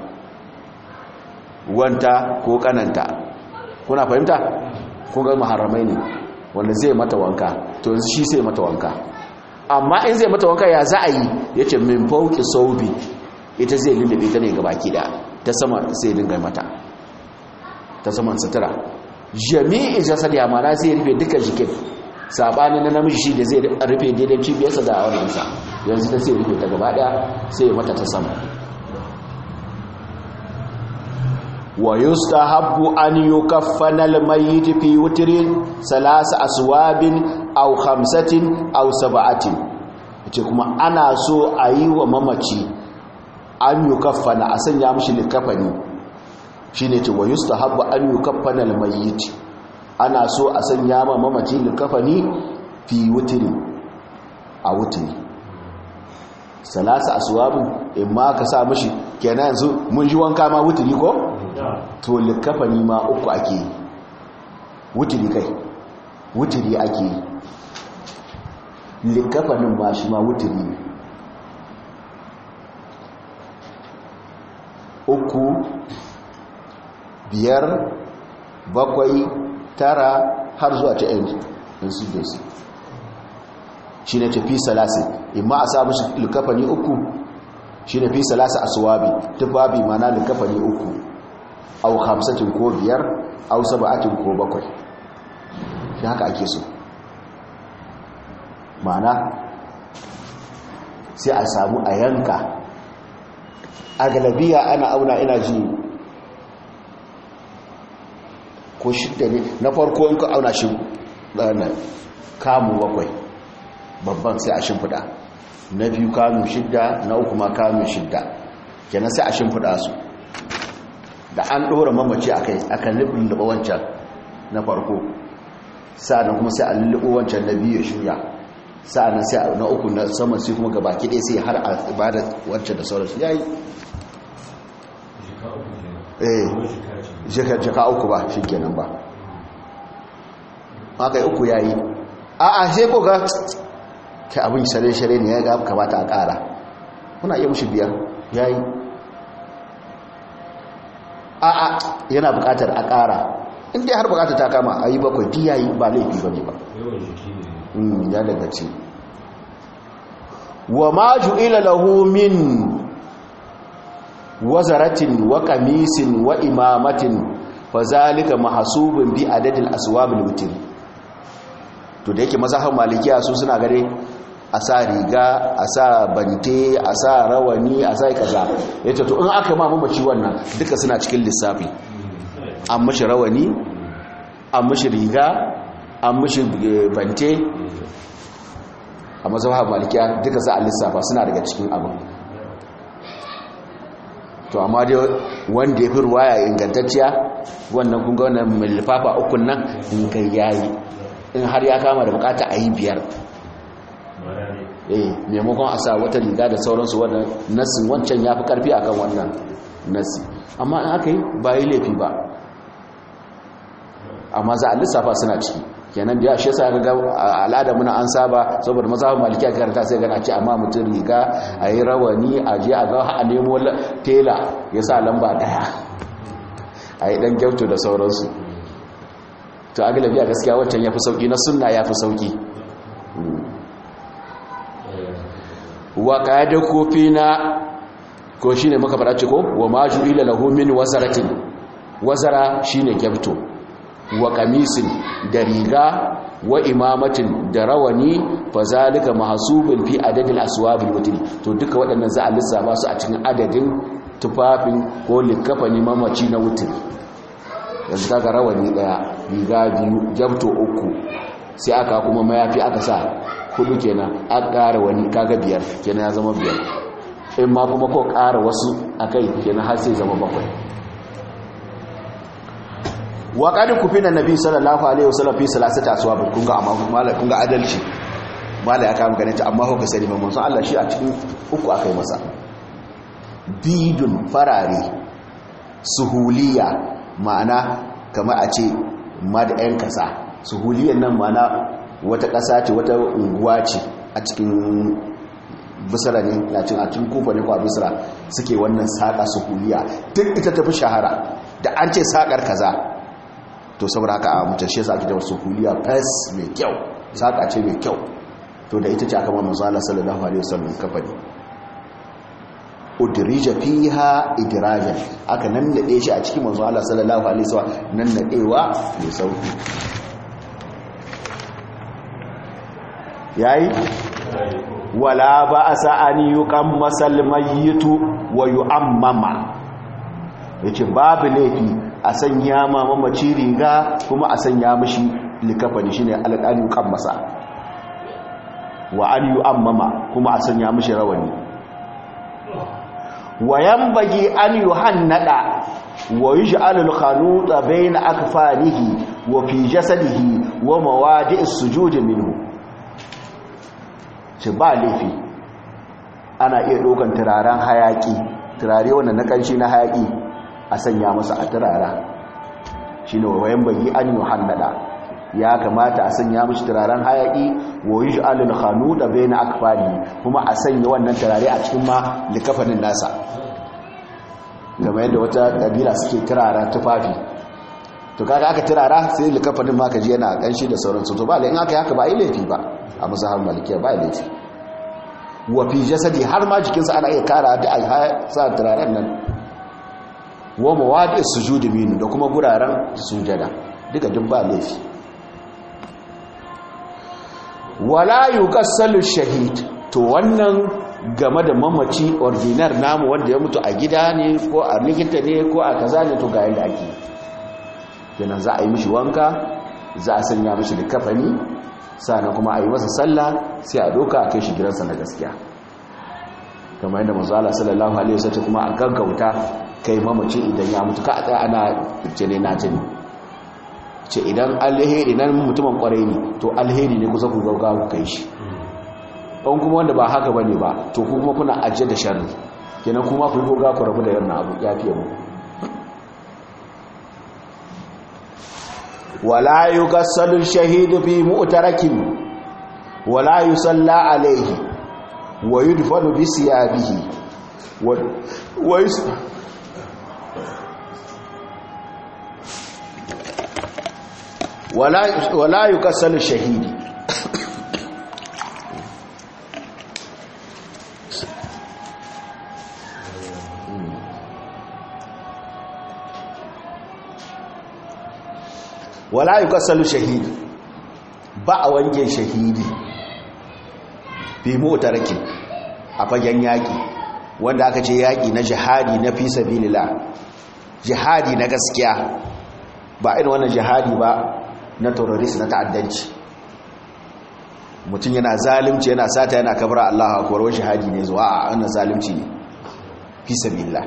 wanta ko kananta kuna fahimta kun ga muharramai ne wanda zai mata wanka to yanzu shi sai mata wanka amma in zai mata wanka ya za a yi ya ce min fauki saubi ita zai lullube ta ne gabaki da ta sama sai dinga mata ta saman sutura jami'i jasad ya mana zai rufe duka jikin sabanin na namiji shi da zai rufe daidai cibiyarsa da awanansa yanzu ta sai rufe ta gaba daya sai ya mata ta sama wa yustahabbu an yukaffana al-mayyit fi witrin salasa aswabin aw khamsatin aw sab'atin yace kuma ana so a yi wa mamaci an yukaffana a sanya mishi likafani shine ce wa yustahabbu an yukaffana al-mayyit ana so a sanya ma mamaci likafani fi witrin a witri salasa aswabin in ma ka sa mishi kenan yanzu mun ji wanka ma witri ko to likafani ma uku ake yi wuturi kai wuturi ake yi likafanin ma shi ma wuturi ne uku biyar bakwai tara har zuwa ta yan su da su shi ne tafi salasi imma a sa mashi likafani uku shi ne fi salasa asuwabi tufafi mana likafani uku au hamsatin ko biyar au saba'atin ko bakwai shi haka ake so ma'ana sai a samu a yanka a galabiya ana auna ina ji ko shidda ne na farko yanku auna shi ɗana kamun bakwai babban sai a shimfiɗa na biyu kamun shidda na uku ma kamun shidda kenan sai a shimfiɗa su da an ɗora mamaci a kai aka lulluɓa wancan na farko sa'adun kuma sai a lulluɓa wancan na biyu ya shirya sa'adun sai na uku na saman sai kuma gaba kiɗe sai har a bada wancan da sauransu ya yi eh jaka uku ba shi kenan ba haka uku ya yi a a sai ko ga kai abin shirye-shirye ne ya ga kamata a ƙara muna iya mushi biyar ya yi a'a yana bukatar a ƙara inda har bukatar ta kama a yi bakwai di yayi ba laifi ba ne ba ya daga ce wa ma ju'ila lahu min wazaratin wa qamisin wa imamatin fa zalika mahsubun bi adadil aswabil witr to da yake mazhaban malikiya su suna gare a sa riga a sa bante a sa rawani a sa kaza ya ce to in aka ma mamaci wannan duka suna cikin lissafi an mashi rawani an mashi riga an mashi bante a mazhabar malikiya duka za a lissafa suna daga cikin abin to amma dai wanda ya fi ruwaya ingantacciya wannan kunga wannan mai lifafa ukun nan in kai yayi in har ya kama da bukata a yi biyar eh maimakon a sa wata riga da sauransu wannan nasin wancan ya fi karfi akan wannan nasi amma in aka yi ba yi laifi ba amma za a lissafa suna ciki kenan da ya shi sa ga al'ada muna an saba saboda mazhabin maliki a karanta sai gana ce amma mutum riga a yi rawani a je a ga a nemo tela ya sa lamba daya a yi dan gyautu da sauransu to a galabi a gaskiya wancan ya fi sauki na sunna ya fi sauki wa da kofi na ko shine muka fara ce ko wa majurila lahu min wazaratin wazara shine gyabto wa kamisin da riga wa imamatin da rawani fa zalika mahsubun fi adadil aswabil wutri to duka waɗannan za a lissafa su a cikin adadin tufafin ko likafani mamaci na wutri yanzu kaga rawani daya riga biyu gyabto uku sai aka kuma mayafi aka sa hudu kenan an ƙara wani kaga biyar kenan ya zama biyar in ma kuma ko ƙara wasu a kai kenan har sai zama bakwai wa qad kufina nabi sallallahu alaihi wasallam fi salasati aswab kun ga amma mala kun ga adalci mala ya kama ganin ta amma ko sani mamman san Allah shi a cikin uku akai masa bidun farare suhuliya ma'ana kamar a ce mad'an kasa suhuliyan nan ma'ana wata kasa ce wata unguwa ce a cikin bisra ne na cin a cikin kufa ne ko a bisra suke wannan saka suhuliya duk ita tafi shahara da an ce sakar kaza to saboda haka a mutum shi yasa ake da suhuliya fes mai kyau saka ce mai kyau to da ita ce aka ma manzo Allah sallallahu alaihi wasallam kafani udrija fiha idrajan aka nan nade shi a cikin manzo Allah sallallahu alaihi wasallam nan nadewa mai sauki yayi wala ba'sa an yuqammas al-mayyitu wa yu'ammama yace babu laifi a sanya ma mamaci riga kuma a sanya mishi likafani shine alqani yuqammasa wa an yu'ammama kuma a sanya mishi rawani wayan bagi an yi hannada wa yi sha'alul khanuta bai na akfanihi wa fi jasadihi wa mawadi sujudi minhu ce ba laifi ana iya ɗaukan turaren hayaƙi turare wanda na ƙanshi na hayaƙi a sanya masa a turara shi ne wayan bagi an yi hannada ya kamata a sanya mashi turaren hayaƙi wa yi sha'alul khanuta bai na akfanihi kuma a sanya wannan turare a cikin ma likafanin nasa game yadda wata ƙabila suke turara tufafi to kaga aka turara sai likafanin ma ka ji yana ƙanshi da sauransu to ba in aka yi haka ba yi laifi ba a musahar malikiya ba yi laifi wa fi jasadi har ma jikinsa ana iya kara da a sa turaren nan wa mawadi sujudi minu da kuma guraren sujada duka duk ba laifi wala yuqassalu shahid to wannan game da mamaci ordinar namu wanda ya mutu a gida ne ko a likita ne ko a kaza ne to ga yadda ake kenan za a yi mishi wanka za a sanya mishi da kafani sannan kuma a yi masa sallah sai a doka a kai shi gidansa na gaskiya kamar yadda manzo Allah sallallahu alaihi wasallam kuma a gaggauta kai mamaci idan ya mutu ka a tsaya ana jene na jini ce idan alheri nan mutumin kwarai ne to alheri ne kusa ku gaugawa ku kai shi ɗan kuma wanda ba haka bane ba to ku kuma kuna ajiye da sharri kenan kuma ku goga ku rabu da yana abu ya fiye mu wala yughassalu shahidu fi mu'tarakin wala yusalla alayhi wa yudfanu bi siyabihi wa wala wala yughassalu shahidi wala yi kasalu shahidi ba a wanke shahidi fi motarki a fagen yaƙi wanda aka ce yaƙi na jihadi na fi sabilillah jihadi na gaskiya ba irin wannan jihadi ba na terrorist na ta'addanci mutum yana zalimci yana sata yana kabra Allah akwai wani jihadi ne zuwa a wannan zalimci ne fi sabilillah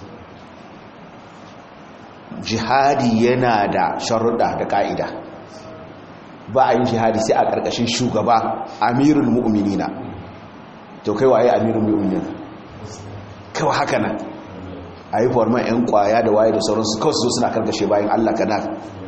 jihadi yana da sharuɗa da ƙa'ida ba a yin jihadi sai a ƙarƙashin shugaba amirul mu'minina to kai waye amirul mu'minina kawai haka nan a yi forman 'yan kwaya da waye da sauransu kawai su suna karkashe bayan allah kana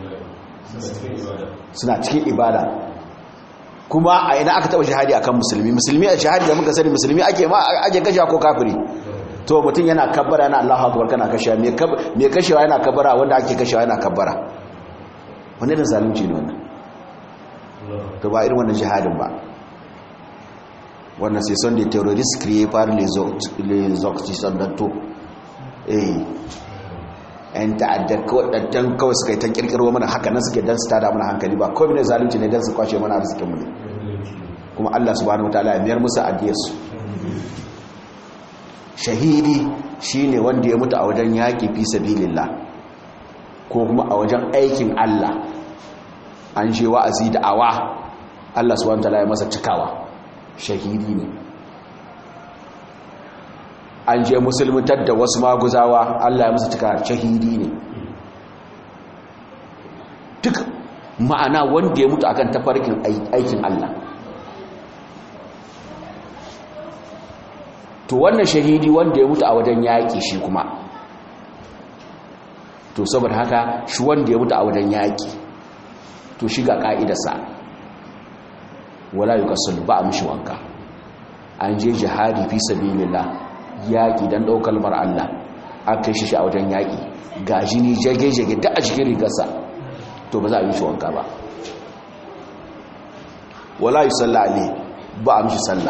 suna cikin ibada kuma a ina aka taɓa jihadi akan musulmi musulmi a jihadi da muka sani musulmi ake ma ake kashe ko kafiri to mutum yana kabbara yana Allahu akbar kana kashewa me kashewa yana kabbara wanda ake kashewa yana kabbara wanda da zalunci ne wannan to ba irin wannan jihadin ba wannan sai son da terrorist créé par les les occidentaux eh yan ta'addar kawadantan kawai suka yi ta kirkiro mana haka nan suke dan su tada mana hankali ba kawai ne zalunci ne dan su kwashe mana arzikin mu ne kuma Allah subhanahu wataala ya miyar musu adiyarsu shahidi shine wanda ya mutu a wajen yaƙi fi sabilillah ko kuma a wajen aikin Allah an je wa'azi da awa Allah subhanahu wataala ya masa cikawa shahidi ne an je musulmutar da wasu maguzawa Allah ya musu cika shahidi ne duk ma'ana wanda ya mutu akan tafarkin aikin Allah to wannan shahidi wanda ya mutu a wajen yaƙi shi kuma to saboda haka shi wanda ya mutu a wajen yaƙi to shi ga ƙa'idarsa wala yi kasul ba a mishi wanka an je jihadi fi sabilillah yaƙi don ɗaukar mar Allah an kai shi a wajen yaƙi ga jini jage-jage da a cikin rigarsa to ba za a yi shi wanka ba wala yi salla ne ba a mishi salla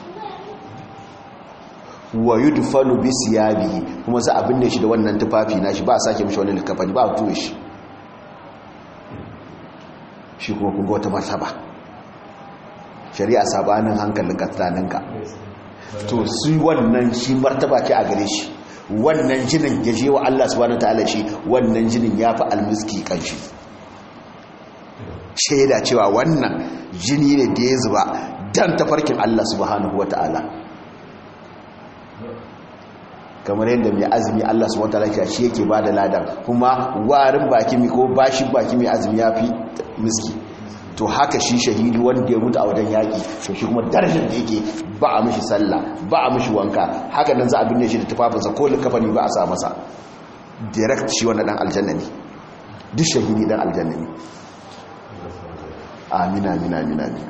wa yi dufanu bi siyabi kuma za a binne shi da wannan tufafi na shi ba a sake mishi wani likafani ba a tuwe shi shi kuma kunga wata martaba shari'a sabanin hankalin katsaninka to su wannan shi martaba ce a gare shi wannan jinin ya je wa Allah subhanahu ta'ala shi wannan jinin ya fi almiski kanshi shaida cewa wannan jini ne da ya zuba dan tafarkin Allah subhanahu wata'ala kamar yadda mai azumi Allah subhanahu wata'ala shi yake ba da ladan kuma warin baki mi ko bashi baki mai azumi ya fi miski to haka shi shahidi wanda ya mutu a wajen yaƙi to shi kuma darajar da yake ba a mishi sallah ba a mishi wanka haka nan za a binne shi da tufafinsa ko likafani ba a sa masa direct shi wannan dan aljanna ne duk shahidi dan aljanna ne amina amina amina amina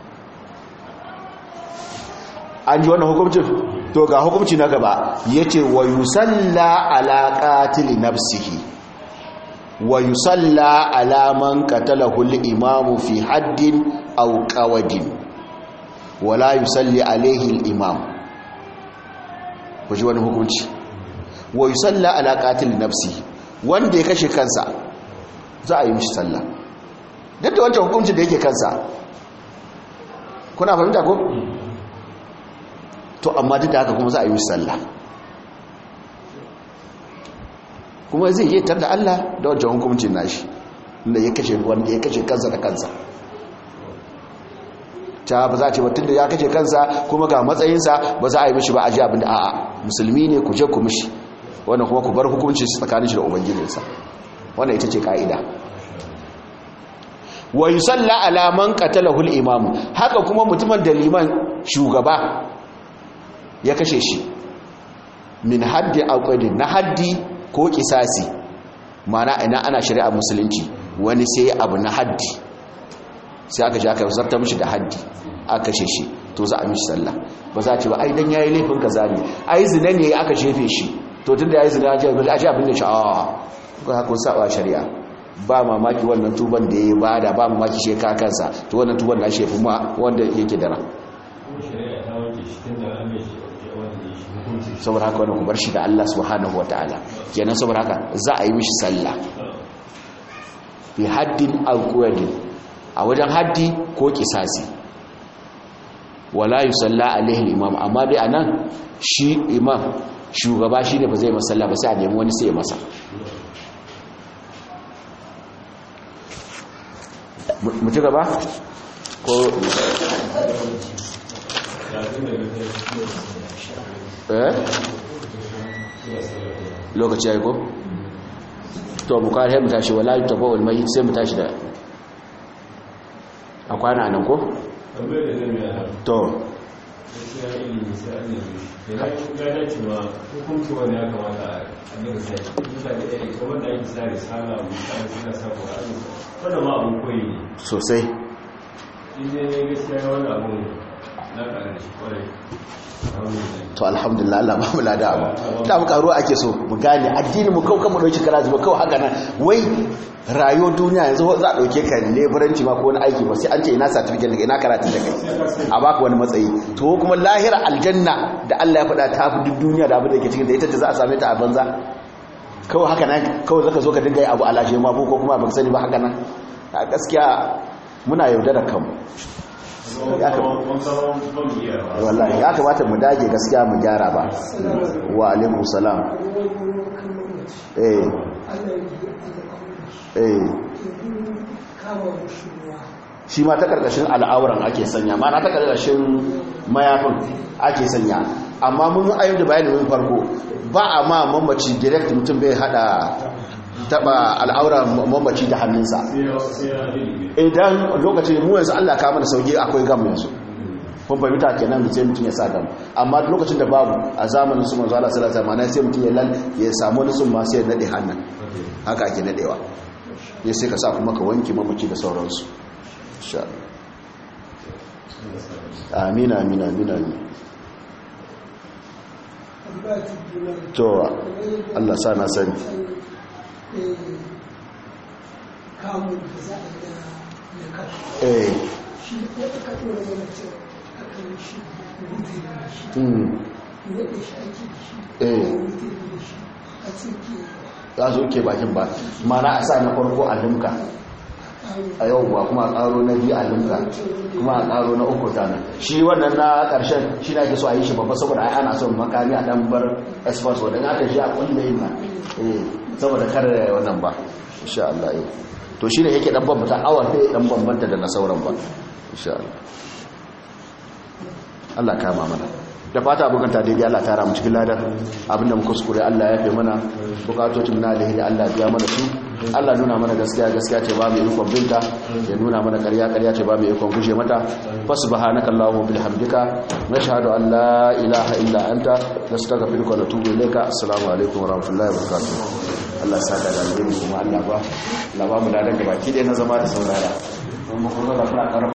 an ji wannan hukumcin to ga hukumci na gaba yace wa yusalla ala qatili nafsihi wa yusalla ala man qatalahu al-imamu fi haddin aw qawadin wala yusalli alayhi al-imam kuji wani hukunci wa yusalla ala qatil nafsi wanda ya kashe kansa za a yi mishi sallah duk da wancan hukuncin da yake kansa kuna fahimta ko to amma duk da haka kuma za a yi mishi sallah kuma zai yi tar da Allah da wancan hukuncin nashi da ya kashe wanda ya kashe kansa da kansa ta ba za a ce batun da ya kashe kansa kuma ga matsayinsa ba za a yi mishi ba a ji abin da a'a musulmi ne ku je ku mishi wannan kuma ku bar hukuncin shi tsakanin shi da ubangijinsa wannan ita ce ka'ida wa yusalla ala man qatalahu al-imam haka kuma mutumin da liman shugaba ya kashe shi min haddi aqdin na haddi ko kisasi mana ina ana shari'a musulunci wani sai abu na haddi sai aka ji aka zarta mishi da haddi aka kashe shi to za a mishi sallah ba za a ce ba ai dan yayi laifin kaza ne ai zina ne aka shefe shi to tunda yayi zina ji a ji abin da shi a ga kun saba shari'a ba mamaki wannan tuban da yayi bada ba mamaki shi ka kansa to wannan tuban na shefu ma wanda yake dara saboda haka wani ku bar shi da Allah subhanahu wataala kenan saboda haka za a yi mishi sallah bi haddin alqawli a wajen haddi ko kisasi wala yusalla alaihi imam amma dai anan shi imam shugaba shine ba zai masalla ba sai a nemi wani sai ya masa mu ci gaba ko eh lokaci ya yi ko to mu kare mu tashi wala yutafa wal mayyit sai mu tashi da a kwana nan ko to sosai to alhamdulillah Allah ba mu lada abu da mu karo ake so mu gane addini mu kau mu dauki karaji ba kawai haka nan wai rayuwar duniya yanzu za a dauke ka leburanci ma ko wani aiki ba sai an ce ina certificate daga ina karatu da kai a baka wani matsayi to kuma lahira aljanna da Allah ya faɗa ta fi duk duniya da abin da ke cikin da ita ce za a same ta a banza kawai haka nan kawai zaka zo ka dinga yi abu alashe ma ko kuma ba sani ba haka nan a gaskiya muna yaudara kanmu wallahi ya kamata mu dage gaskiya mu gyara ba wa alaikum salam eh eh shi ma ta karkashin al'auran ake sanya ma na ta karkashin mayafin ake sanya amma mun ayyar da bayani mun farko ba a ma mamaci direct mutum bai hada taba al'auran mamaci da hannunsa idan lokacin mu yanzu Allah ka mana sauki akwai gam yanzu kun fahimta kenan da sai mutum ya sa gam amma lokacin da babu a zamanin su manzo Allah sallallahu alaihi wasallam sai mutum ya lal ya samu wani sun ma sai ya nade hannun haka ake nadewa ne sai ka sa kuma ka wanke mamaci da sauransu insha Allah amin amin amin amin to Allah sa na sani kamun da za a yi da kafa eh shi ko aka ɗora mana cewa aka yi shi rufe da shi mm wanda shi ake da shi Eh. rufe da shi a cikin za su ke bakin ba mana a sa na farko a limka a yau ba kuma a karo na biyu a limka kuma a karo na uku tana shi wannan na karshen shi na ke so a yi shi babba saboda ai ana son makami a dan bar express wadda aka shi a kulle yin na eh saboda kar wannan ba insha Allah eh to shine yake dan bambanta awar sai dan bambanta da na sauran ba insha Allah Allah kama mana da fata bukanta daidai Allah tara mu cikin ladar abinda muka kuskure Allah ya fi mana bukatocin na alheri Allah biya mana su Allah nuna mana gaskiya gaskiya ce ba mu ikon binta ya nuna mana ƙarya ƙarya ce ba mu ikon guje mata fa subhanaka allahumma bihamdika nashhadu an la ilaha illa anta nastaghfiruka wa natubu ilayka assalamu alaikum wa rahmatullahi wa barakatuh Allah ya saka da alheri kuma Allah ba Allah ba mu da daga baki dai na zama da saurara kuma kuma da fara